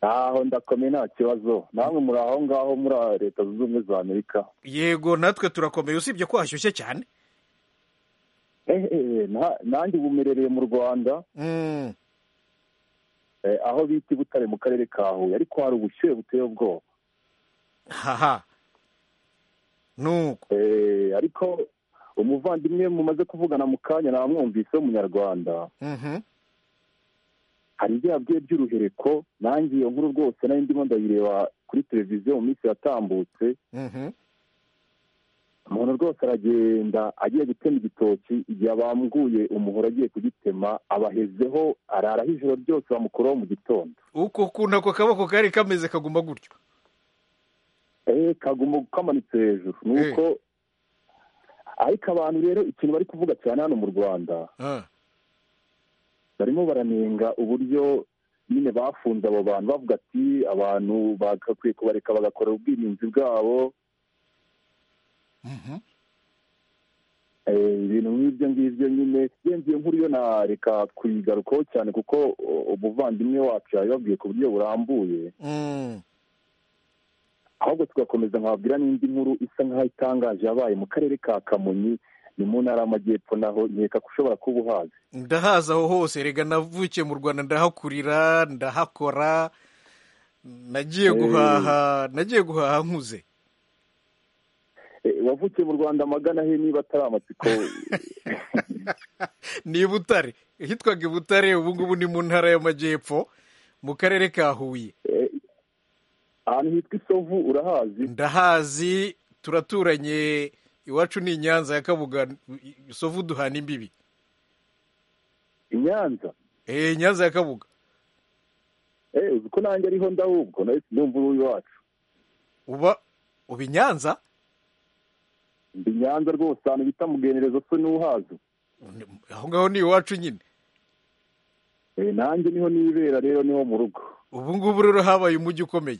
aho ndakomeye nta kibazo namwe muri aho ngaho muri leta zunze ubumwe za amerika yego natwe turakomeye usibye ko hashyushye cyane ehehe nta- nanjye ubu mperereye mu rwanda Mm, eh, aho bita i butare mu karere ka huye ariko hari ubushyuhe buteye ubwoba haha nuko Eh, ariko umuvandimwe mumaze kuvugana mu kanya namwumvise w'umunyarwanda Mhm. hari ibyo yabwiye by'uruhereko nanjye iyo nkuru rwose nari ndimo ndayireba kuri televiziyo mu minsi yatambutse Mhm. umuntu rwose aragenda agiye gutema igitoki igihe abambuye umuhoro agiye kugitema abahezeho araraho ijoro ryose bamukuraho mu gitondo uko ukuntu ako kaboko kari kameze kaguma gutyo eee kaguma kamanitse hejuru nuko ariko abantu rero ikintu bari kuvuga cyane hano mu rwanda Ah, barimo baranenga uburyo nyine bafunze abo bantu bavuga ati abantu bagakwiye kubareka bagakorera ubwirinzi bwabo Eh, ibintu nk'ibyo ngibyo nyine yemviye nkuru yo nareka kuyigarukaho cyane kuko o- umuvandimwe wacu yabibabwiye ku buryo burambuye Mm. ahubwo tugakomeza nkababwira n'indi nkuru isa nk'aho itangaje yabaye mu karere ka kamonyi ni mu ntara y'amajyepfo naho nkeka ko ushobora kuba uhazi ndahazi aho hose rega navukiye mu rwanda ndahakurira ndahakora nagiye Eh. guhaha nagiye guhaha nkuze Eh, wavukiye mu rwanda magana he niba atari amatsiko ni i butare hitwaga i butare ubu ngubu ni mu ntara y'amajyepfo mu karere ka huye Eh, ahantu hitwa isovu urahazi ndahazi turaturanye iwacu ni inyanza ya kabuga sovu duhana imbibi i nyanza eh nyanza ya kabuga Eh, uzi ko nanjye ariho ndahubwo nawe ndumva uri iwacu uba uba i nyanza ndi i nyanza rwose ahantu bita mugenerezo so n'uhazi aho ngaho ni iwacu nyine Eh, nanjye niho nibera rero niho mu rugo ubu ngubu rero habaye umujyi ukomeye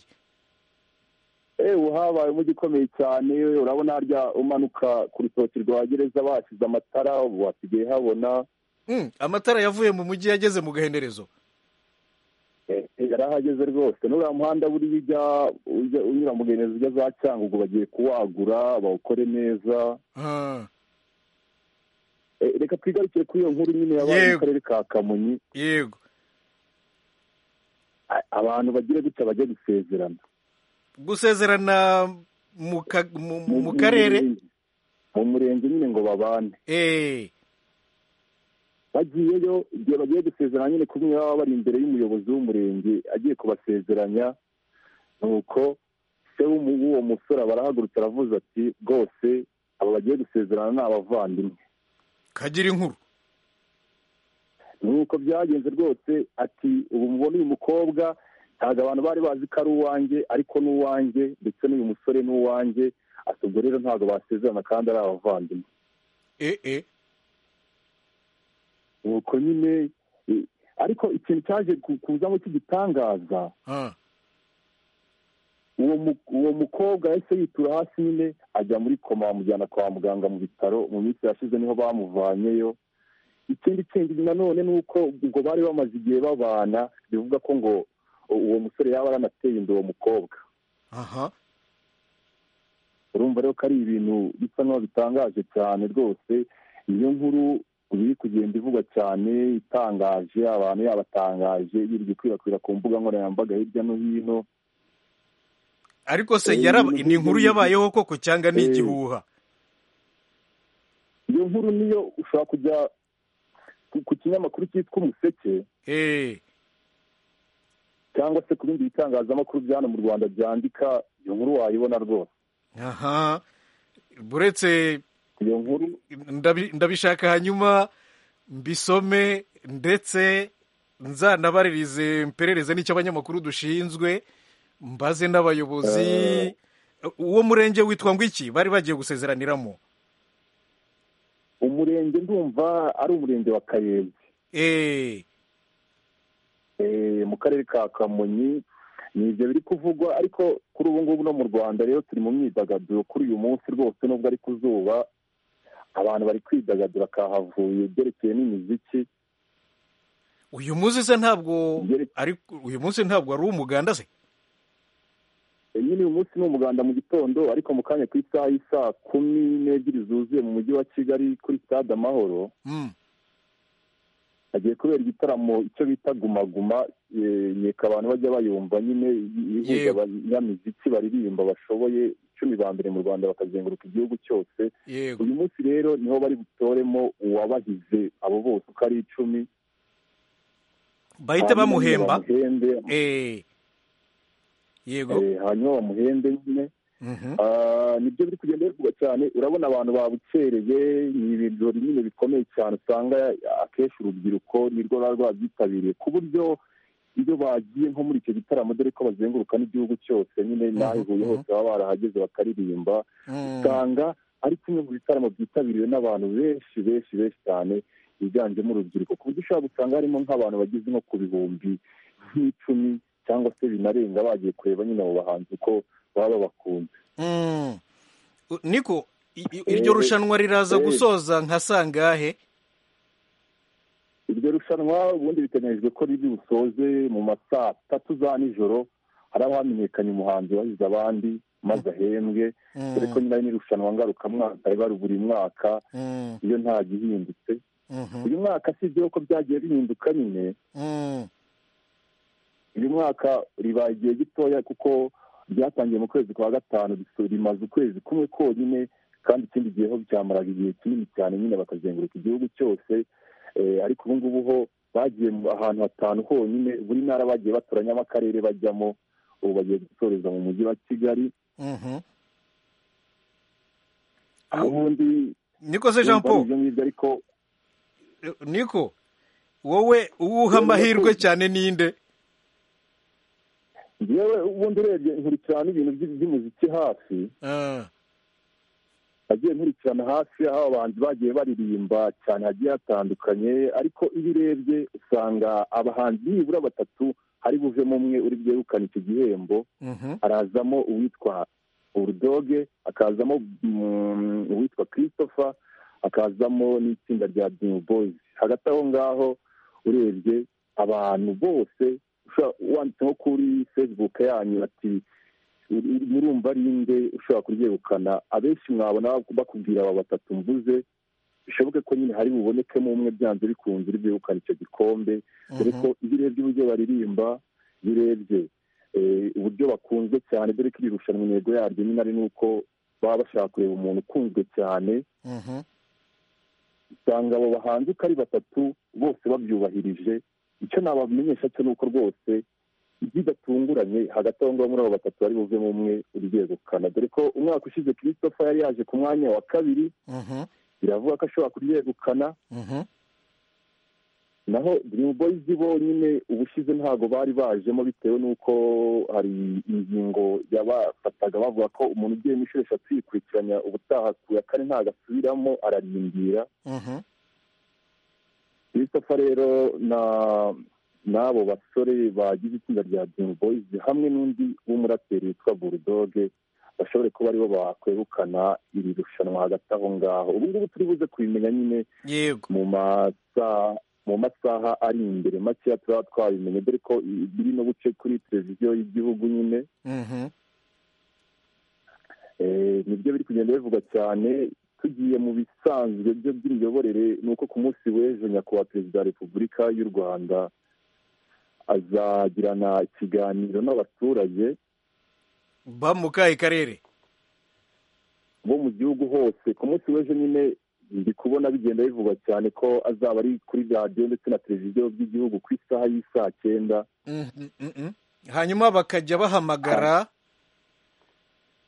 Eh, ubu habaye umujyi ukomeye cyane urabona harya umanuka ku rutoki rwa gereza bashyize amatara ubu hasigaye habona Mm, amatara yavuye mu mujyi yageze mu gahenderezo Eh, yarahageze rwose n'uriya muhanda buriya ujya ujya unyura mu mugenezo ujya za cyangugu bagiye kuwagura bawukore neza Ah, Eh, reka twigarukire kuri iyo nkuru nyine yabaye mu Yego. karere ka kamonyi yego A- abantu bagira gutya bajya gusezerana gusezerana mu ka- mu- mu- mu Mu- karere murenge. mu murenge nyine ngo babane Eh, bagiyeyo igihe bagiye gusezerana nyine kumwe baba bari imbere y'umuyobozi w'umurenge agiye kubasezeranya nuko se w'umu- w'uwo musore aba arahagurutse aravuze ati rwose aba bagiye gusezerana ni abavandimwe kagira inkuru nuko byagenze rwose ati ubu mubona uyu mukobwa ntabwo abantu bari bazi ko ari uwanjye ariko ni uwanjye ndetse n'uyu musore ni uwanjye ati ubwo rero ntabwo basezerana kandi ari abavandimwe eh, eh. nuko nyine eh, ariko ikintu cyaje ku- kuzamo cy'igitangaza Ah, uwo mu- uwo mukobwa yahise yitura hasi nyine ajya muri koma bamujyana kwa muganga mu bitaro mu minsi yashize niho bamuvanyeyo ikindi kindi nanone ni uko ubwo bari bamaze igihe babana bivuga ko ngo u- uwo musore yaba yaranateye inda uwo mukobwa aha urumva rero ko ari ibintu bisa n'aho bitangaje cyane rwose iyo nkuru ubu iri kugenda ivugwa cyane itangaje abantu yabatangaje yirirwa ikwirakwira ku mbuga nkoranyambaga hirya no hino ariko se Eh, yaraba ibintu ni inkuru nk'ibyo- yabayeho koko cyangwa ni Eh. igihuha iyo nkuru niyo ushobora kujya ku- ku kinyamakuru cyitwa umuseke Eh, cyangwa se ku bindi bitangazamakuru bya hano mu rwanda byandika iyo nkuru wayibona rwose aha buretse iyo nkuru ndabi- ndabishaka hanyuma mbisome ndetse nzanabaririze mperereze n'icyo abanyamakuru dushinzwe mbaze n'abayobozi uwo murenge witwa ngo iki bari bagiye gusezeraniramo umurenge ndumva ari umurenge wa kayenzi Eh, eh, mu karere ka kamonyi ni ibyo biri kuvugwa ariko kuri ubu ngubu no mu rwanda rero turi mu myidagaduro kuri uyu munsi rwose nubwo ari ku zuba abantu bari kwidagadura kahavuye byerekeye n'imiziki uyu munsi se ntabwo Ngeri- ari uyu munsi ntabwo ari umuganda se Eh, nyine uyu munsi ni umuganda mu gitondo ariko mu kanya ku isaha y'i saa kumi n'ebyiri zuzuye mu mujyi wa kigali kuri stade amahoro Mm. hagiye kubera igitaramo icyo bita gumaguma yeka abantu bajya bayumva nyine ihuza Yego. abanyamiziki baririmba bashoboye icumi ba mbere mu rwanda bakazenguruka igihugu cyose yego uyu munsi rero niho bari butoremo uwabahize abo bose uko ari icumi bahite hanyuma nyine bamuhemba bamuhembe Eh, yego eh, hanyuma bamuhembe nyine Mhm. Ah, nibyo biri kugenda bivugwa cyane urabona abantu babukereye ni ibirori nyine bikomeye cyane usanga akenshi urubyiruko nirwo ruba rwabyitabiriye ku buryo iyo bagiye nko muri icyo gitaramo dore ko bazenguruka n'igihugu cyose nyine n'aho ihuye hose baba barahageze bakaririmba Mm. usanga ari kimwe mu bitaramo byitabiriwe n'abantu benshi benshi benshi cyane biganjemo urubyiruko ku buryo ushobora gusanga harimo nk'abantu bageze nko ku bihumbi nk'icumi cyangwa se binarenga bagiye kureba nyine abo bahanzi uko baba bakunze Mm. U- niko i- i- iryo rushanwa riraza gusoza nka sangahe iryo rushanwa ubundi biteganyijwe ko riri busoze mu ma saa tatu za nijoro hari aho hamenyekanye umuhanzi wahize abandi maze ahembwe Mm, dore ko nyine ari n'irushanwa ngarukamwaka riba buri mwaka mm, iyo nta gihindutse mhm, uyu mwaka si ibyo ko byagiye bihinduka nyine mm, uyu mwaka ribaye igihe gitoya kuko ryatangiye mu kwezi kwa gatanu riso- rimaze ukwezi kumwe konyine kandi ikindi gihe ho byamaraga igihe kinini cyane nyine bakazenguruka igihugu cyose Eh, ariko ubu ngubu ho bagiye mu- ahantu hatanu honyine buri ntara bagiye batoranyamo akarere bajyamo ubu bagiye gusoreza mu mujyi wa kigali mhm. aho ubundi niko se jean urumva paul ni ibyo ngibyo ariko niko wowe uwuha amahirwe cyane ninde yewe ubundi urebye nkurikirana ibintu by- by'umuziki hafi Ah, nagiye nkurikirana hafi aho abahanzi bagiye baririmba cyane hagiye hatandukanye ariko iyo urebye usanga abahanzi nibura batatu hari buvemo umwe uri bwegukane icyo gihembo mhm, harazamo uwitwa burudoge hakazamo mm, uwitwa christopher hakazamo n'itsinda rya dream boys hagati aho ngaho urebye abantu bose ushobora- wanditse nko kuri facebook yanyu ati uri- murumva ari nde ushobora kuryegukana abenshi mwabona bakubwira aba batatu mvuze bishoboke ko nyine hari bubonekemo umwe byanze bikunze uri bwegukane icyo gikombe dore ko iyo urebye uburyo baririmba iyo urebye eh, uburyo bakunzwe cyane dore ko iri rushanwa intego yaryo nyine ari n'uko baba bashaka kureba umuntu ukunzwe cyane mhm, usanga abo bahanzi uko ari batatu bose babyubahirije icyo nabamenyesha cyo ni uko rwose bidatunguranye hagati aho ngaho muri abo batatu bari buvemo umwe ugiye gukana dore ko umwaka ushize christopher yari yaje ku mwanya wa kabiri mhm, biravuga ko ashobora kuryegukana mhm, naho dream boys bonyine ubushize ntabwo bari bajemo bitewe n'uko hari ingingo yabafataga bavuga ko umuntu ugiye inshuro eshatu yikurikiranya ubutaha ku ya kane ntabwo asubiramo ararindira mhm, christopher rero na n'abo basore bagize itsinda rya dream boys hamwe n'undi w'umuraperi witwa burudoge bashobore kuba aribo bakwegukana iri rushanwa hagati aho ngaho ubu ngubu turi buze kubimenya nyine yego mu masaha mu masaha ari imbere makeya turaba twabimenye dore ko i- biri no guce kuri televiziyo y'igihugu nyine mhm, Eh, nibyo biri kugenda bivuga cyane tugiye mu bisanzwe byo by'imiyoborere ni uko ku munsi w'ejo nyakubahwa perezida wa repubulika y'u rwanda azagirana ikiganiro n'abaturage ba mu kahe karere bo mu gihugu hose ku munsi w'ejo nyine ndi kubona bigenda bivugwa cyane ko azaba ari kuri radiyo ndetse na televiziyo by'igihugu ku isaha y'i saa cyenda Mhm, mhm. hanyuma bakajya bahamagara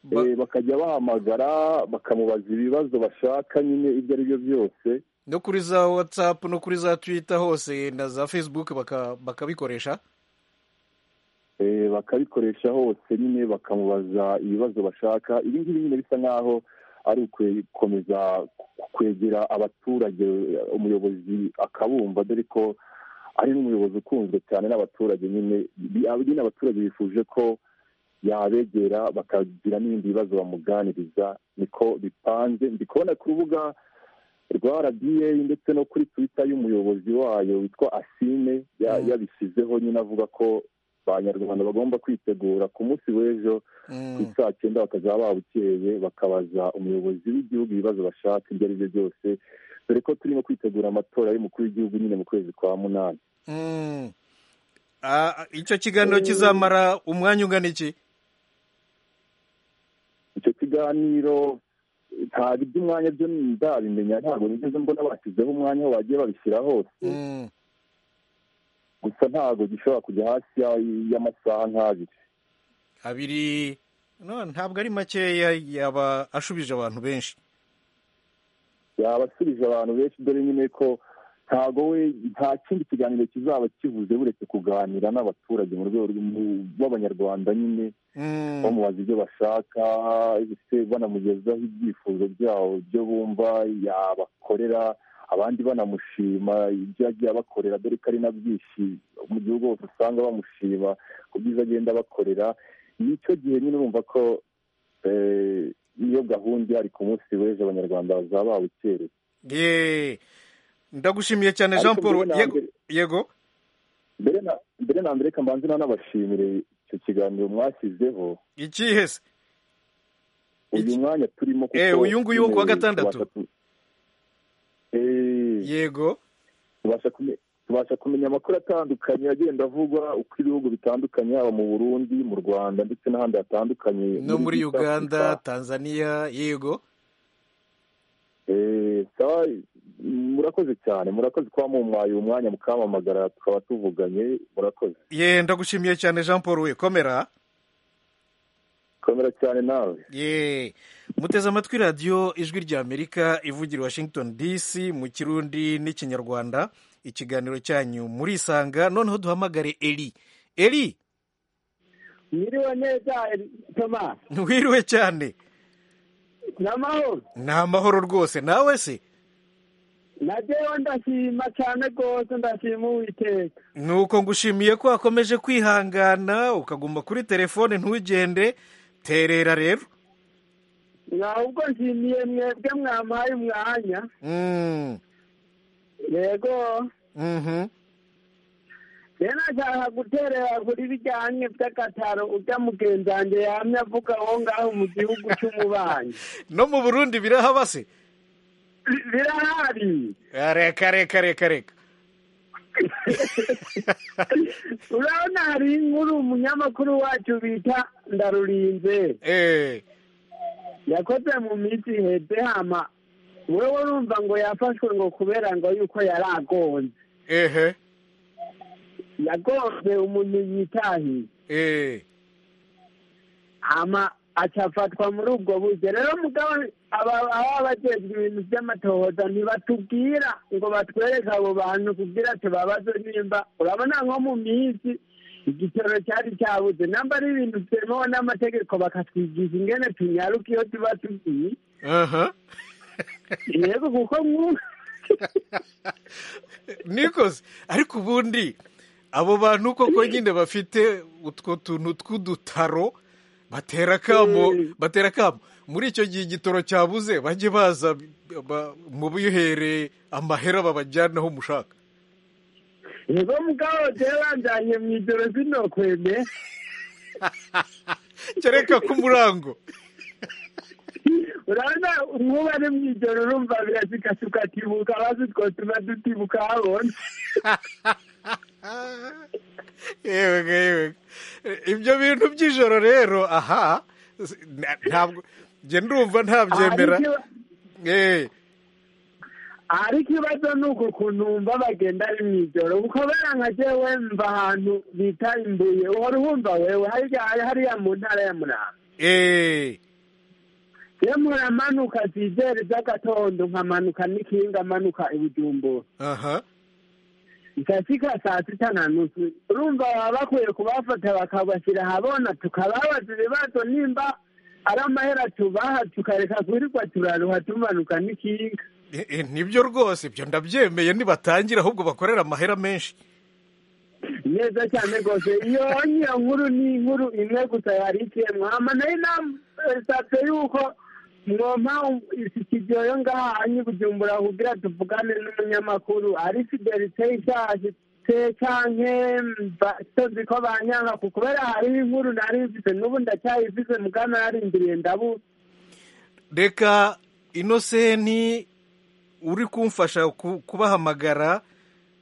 ba- Eh, bakajya bahamagara bakamubaza ibibazo bashaka nyine ibyo ari byo byose no kuri za watsapu no kuri za twita hose na za facebook baka- bakabikoresha Eh, bakabikoresha hose nyine bakamubaza ibibazo bashaka ibi ngibi nyine bisa nk'aho ari ugukomeza kwegera abaturage eh, umuyobozi akabumva dore ko ari n'umuyobozi ukunzwe cyane n'abaturage nyine Bi- ab- nyine abaturage bifuje ko yabegera bakagira n'ibindi bibazo bamuganiriza niko bipanze ndi kubona ku rubuga rwa rba ndetse no kuri twita y'umuyobozi wayo witwa asime ya- Mm. yabishyizeho nyine avuga ko abanyarwanda bagomba kwitegura ku munsi w'ejo ku Mm, saa cyenda bakazaba babukeye bakabaza umuyobozi w'igihugu ibibazo bashaka ibyo ari byo byose dore ko turimo kwitegura amatora y'umukuru w'igihugu nyine mu kwezi kwa munani mm. Ah, icyo kiganiro kizamara umwanya ungana iki icyo kiganiro ntabwo iby'umwanya byo ndabimenya ntabwo nigeze mbona bashyizeho umwanya aho bagiye babishyira hose Mm, gusa ntabwo gishobora kujya hasi ya- y'amasaha nk'abiri abiri no ntabwo ari makeya yaba ashubije abantu benshi yaba asubije abantu benshi dore nyine ko ntago we nta kindi kiganiro kizaba kivuze buretse kuganira n'abaturage mu rwego rw'umu- rw'abanyarwanda nyine Mm, bamubaza ibyo bashaka ese banamugezaho ibyifuzo byabo byo bumva yabakorera abandi banamushima ibyo yagiye abakorera dore ko ari na byinshi mu gihugu hose usanga bamushima ku byiza agenda abakorera nicyo gihe nyine urumva ko eh, iyo gahunda ihari ku munsi w'ejo abanyarwanda bazaba bawukereye Ye. ndagushimiye cyane Ariko jean paul mbere na yego mbere- yego mbere na mbere na mbere reka mbanze nanabashimire icyo kiganiro mwashyizeho ikihe se uyu Iki- mwanya turimo kuko Eh, uyu nguyu wo kuwa nyine gatandatu? tubasha ku- Eh, yego tubasha kume- tubasha kumenya amakuru atandukanye agenda avugwa uko ibihugu bitandukanye haba mu burundi mu rwanda ndetse n'ahandi hatandukanye no muri East uganda Africa. tanzania yego Eh, sawa, murakoze cyane murakoze kuba mumuhaye umwanya mukamamagara tukaba tuvuganye murakoze ye ndagushimiye cyane jean paul we komera komera cyane nawe ye muteze amatwi radiyo ijwi ry'amerika ivugira i washington dc mu kirundi n'ikinyarwanda ikiganiro cyanyu murisanga noneho duhamagare eri eri Mwiriwe neza Toma wiriwe cyane n'amahoro ni amahoro rwose nawe se na jewe ndashima cyane rwose ndashima uwiteka ni uko ngushimiye ko wakomeje kwihangana ukaguma kuri telefone ntugende terera rero ahubwo nshimiye mwebwe mwampaye umwanya Mm, yego mhm. rero nashaka guterera kuri bijyanye by'agataro ujya mugenzange yahamye avuga aho ngaho mu gihugu cy'umubanyi no mu burundi birahaba se Bi- birahari reka reka reka reka urabona hari inkuru umunyamakuru wacu bita ndarurinze Eh, yakoze mu minsi iheze hama wewe urumva ngo yafashwe ngo kubera ngo yuko yari agonze ehe yagonze umuntu yitahiye eh. hama acafatwa muri ubwo buryo rero mugabo aba- ababa bajejwe ibintu by'amatohoza ntibatubwira ngo batwereke abo bantu kugira tubabaze nimba urabona nko mu minsi igitoro cyari cyabuze namba ari ibintu byemewe n'amategeko bakatwigisha ingene tunyaruka iyo tuba tugiye aha yego kuko mwu- nikoze ariko ubundi abo bantu koko nyine bafite utwo tuntu tw'udutaro batera akamo Eh. batera akamo muri icyo gihe igitoro cyabuze bajye baza ba- mu bihere amahera babajyanaho mushaka yego mugabo jewe banjanye mu ijoro sinokweme kereka ko umurango urabona nkuba ari mu ijoro urumva birasika tukatibuka abazi utwo tuba dutibuka habona yewega yewega ibyo bintu by'ijoro rero aha s- na- ntabwo njye ndumva ntabyemera Aha, ariko- Eh, ariko ikibazo ni uko ukuntu wumva bagenda ari mu ijoro ukobera nka jewe mva ahantu bita imbuye uhora uhumva wewe harya- hariya mu ntara ya muramba eh, iyo muramanuka zizere z'agatondo nkamanuka n'ikinga amanuka ibujumbura aha ikasika saa sita na nusu urumva baba bakwiye kubafata bakabashyira ahabona tukababaza ibibazo nimba ari amahera tubaha tukareka kwirirwa turaruha tumanuka n'ikinga Eh, eh, nibyo rwose ibyo ndabyemeye nibatangira ahubwo bakorera amahera menshi neza cyane rwose iyo niyo nkuru ni inkuru imwe gusa yari ikiyemo hama nayo inasabye yuko mwompa isitidiyo ngaha anyi bujumbura kugira tuvugane n'umunyamakuru ari fidelite ishaje se canke sozi ko banyanga ku kubera hariho inkuru nari mfise n'ubu ndacyayifise mugana narindiriye ndabuze reka inoseni uri kumfasha ku- kubahamagara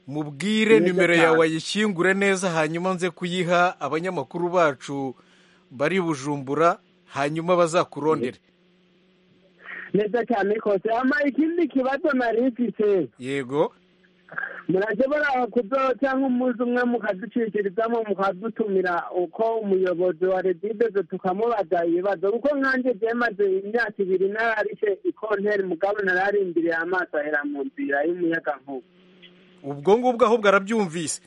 mubwire Neza nimero cyane. yawe ayishyingure neza hanyuma nze kuyiha abanyamakuru bacu bari i bujumbura hanyuma bazakurondere neza cyane kose hama ikindi kibazo nari mfise yego murashobora kudoha cyangwa umunsi umwe mukaducikirizamo mukadutumira uko umuyobozi wa redideze tukamubaza ibibazo kuko nkanjye byemaze imyaka ibiri nararishe ikonteri mugabo nararindiriye amaso ahera mu nzira y'umuyagankuba ubwo ngubwo ahubwo arabyumvise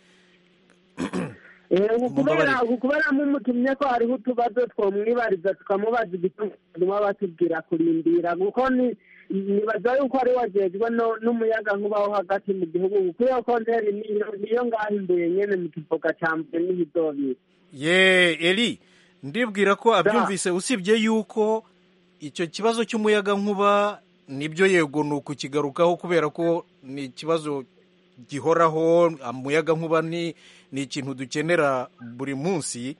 Mumbabarire. kubera mumutumye ko hariho utubazo twamwibariza tukamubaza igituma batubwira kurindira kuko ni- nibaza yuko ari wajejwe no- n'umuyaga nkuba wo hagati mu gihugu kuko iyo konteri niyo- niyo ngahinduye nyene mu kivoga ca mbere n'ihizobiri ye eri ndibwira ko abyumvise usibye yuko icyo kibazo cy'umuyaga nkuba nibyo yego ni ukukigarukaho kubera ko ni ikibazo gihoraho umuyaga nkuba ni ni ikintu dukenera buri munsi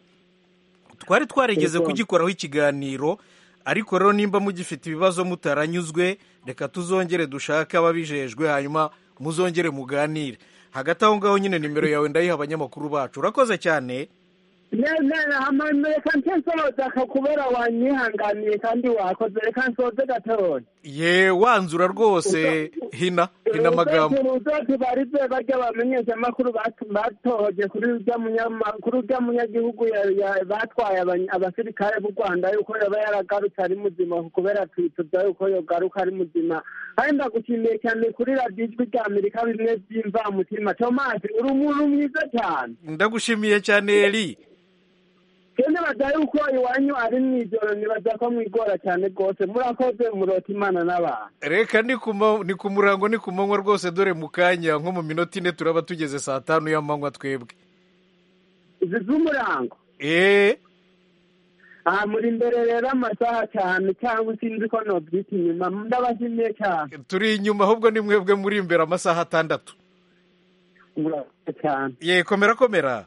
twari twarigeze kugikoraho ikiganiro ariko rero nimba mugifite ibibazo mutaranyuzwe reka tuzongere dushake ababijejwe hanyuma muzongere muganire hagati aho ngaho nyine nimero yawe ndayiha abanyamakuru bacu urakoze cyane hamwe reka nsoza kubera wanyihanganiye kandi wakoze reka nsoze gatoya ye wanzura rwose hina hina amagambo urudodo barize bajya bamenyesha amakuru batohoje kuri urya munyamakuru urya munyagihugu ya- ya- batwaye abany- abasirikare b'u rwanda yuko yaba yaragarutse ari muzima kubera twitubya yuko yogaruka ari muzima kandi ndagushimiye cyane kuri radiyo ijwi rya amerika bimwe by'imvamutima tomasi uri umuntu mwiza cyane ndagushimiye cyane eri rero nibaza yuko iwanyu ari mu ijoro nibaza ko mwigora cyane rwose murakoze murota imana n'abantu reka ni ku ma- ni ku murango ni ku manywa rwose dore mu kanya nko mu minota ine turaba tugeze saa tanu y'amanywa twebwe izi z'umurango eee aha muri imbere rero amasaha cyane cyangwa sinzi ko nobyita inyuma ndabashimiye cyane turi inyuma ahubwo ni mwebwe muri imbere amasaha atandatu murakoze cyane ye komera komera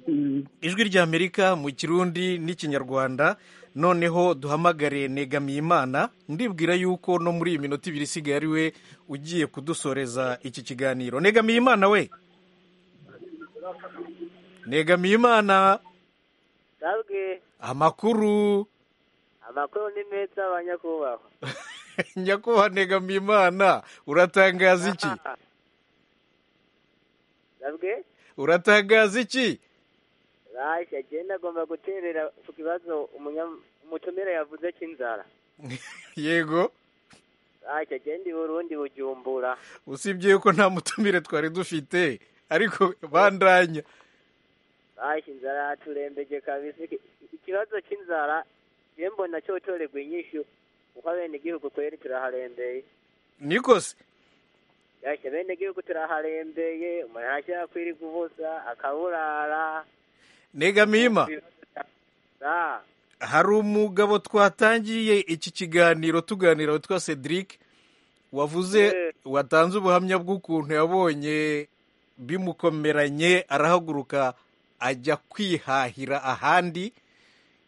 Mm. ijwi ry'amerika mu kirundi n'ikinyarwanda noneho duhamagare negamiyimana ndibwira yuko no muri iyi minota ibiri isigaye ari we ugiye kudusoreza iki kiganiro negamiyimana we negamiyimana ndabwe amakuru amakuru ni meza abanyakubahwa nyakubahwa negamiyimana uratangaza iki ndabwe uratangaza iki rashya agenda agomba guterera ku kibazo umunyam- umutumire yavuze cy'inzara yego rashya agenda i burundi bujumbura usibye yuko nta mutumire twari dufite ariko bandanya rashya inzara yaturembeje kabisa Iki- ikibazo cy'inzara je mbona cyotorerwa inyishu kuko abenegihugu kweri turaharembeye nikose rashya abenegihugu turaharembeye umuntu arashaka kwirirwa ubusa akaburara negamiyima Ah, hari umugabo twatangiye iki kiganiro tuganira witwa cedric wavuze Yeah. watanze ubuhamya bw'ukuntu yabonye bimukomeranye arahaguruka ajya kwihahira ahandi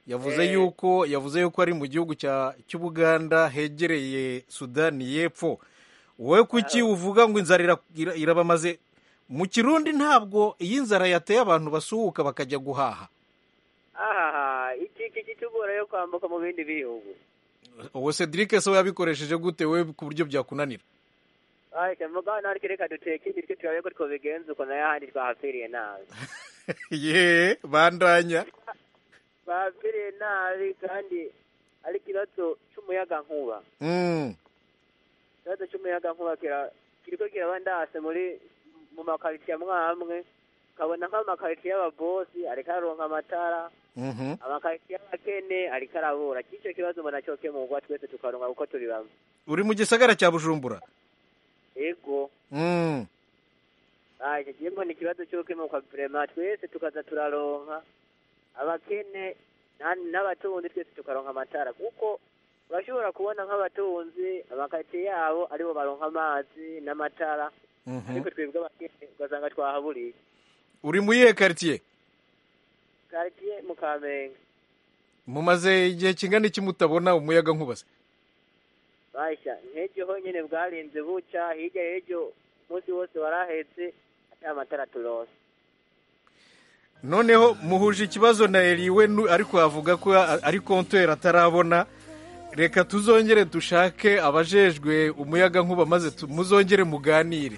yavuze Yeah. yuko yavuze yuko ari mu gihugu cya- cy'ubuganda hegereye sudani y'epfo wowe kuki uvuga ngo inzara ira- ira- irabamaze mu kirundi ntabwo iyi nzara yateye abantu basuhuka bakajya guhaha aha iki iki kitugora yo kwambuka mu bindi bihugu uwo cedric se yabikoresheje gute we ku buryo byakunanira ariko mugana ariko reka duteke ibiryo turabe ko twobigenza uko nayo ahandi twahapfiriye nabi ye bandanya bahapfiriye nabi kandi ari ikibazo cy'umuyaga nkuba Mm, ikibazo cy'umuyaga nkuba kira- kiriko kiraba ndase muri mu makaritsiye amwe amwe kabona nk'amakaritsiye y'ababosi ariko aronka amatara mhm. amakaritsiye y'abakene ariko arabura cy'icyo kibazo mbona cyokemurwa twese tukaronka kuko turi bamwe uri mu gisagara cya bujumbura yego Mm, aje jimbo ni kibazo cy'ukemuka vrema twese tukaza turaronka abakene na- n'abatunzi twese tukaronka amatara kuko urashobora kubona nk'abatunzi amakaritsiye yabo aribo baronka amazi n'amatara mhm. ariko twebwe abakene ugasanga twahaburiye uri mu iyihe karitsiye karitsiye mu kamenge mumaze igihe kingana iki mutabona umuyaga nkuba se basha nk'ejo honyine bwarinze buca hirya y'ejo umunsi wose warahetse ata matara turose noneho muhuje ikibazo na eri we nu- ariko avuga ko a- ari kontweri atarabona reka tuzongere dushake abajejwe umuyaga nkuba maze tu- muzongere muganire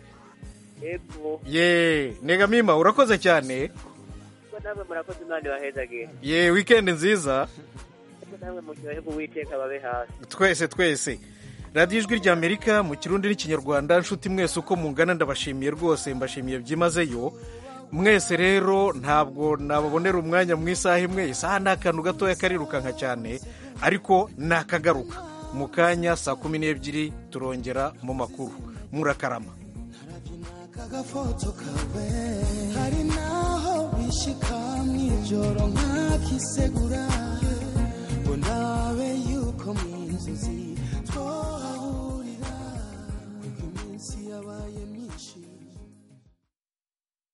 yego ye negamima urakoze cyane kuko namwe murakoze imana ibahezagihe ye wikendi nziza kuko namwe muryohe uwiteka babe hasi twese twese radiyo ijwi ry'amerika mu kirundi n'ikinyarwanda nshuti mwese uko mungana ndabashimiye rwose mbashimiye byimazeyo mwese rero ntabwo nababonera umwanya mu isaha imwe isaha ni akantu gatoya karirukanka cyane ariko ni akagaruka mu kanya saa kumi n'ebyiri turongera mu makuru murakarama kagafotso kawe hari naho bishika mu ijoro nkakisegura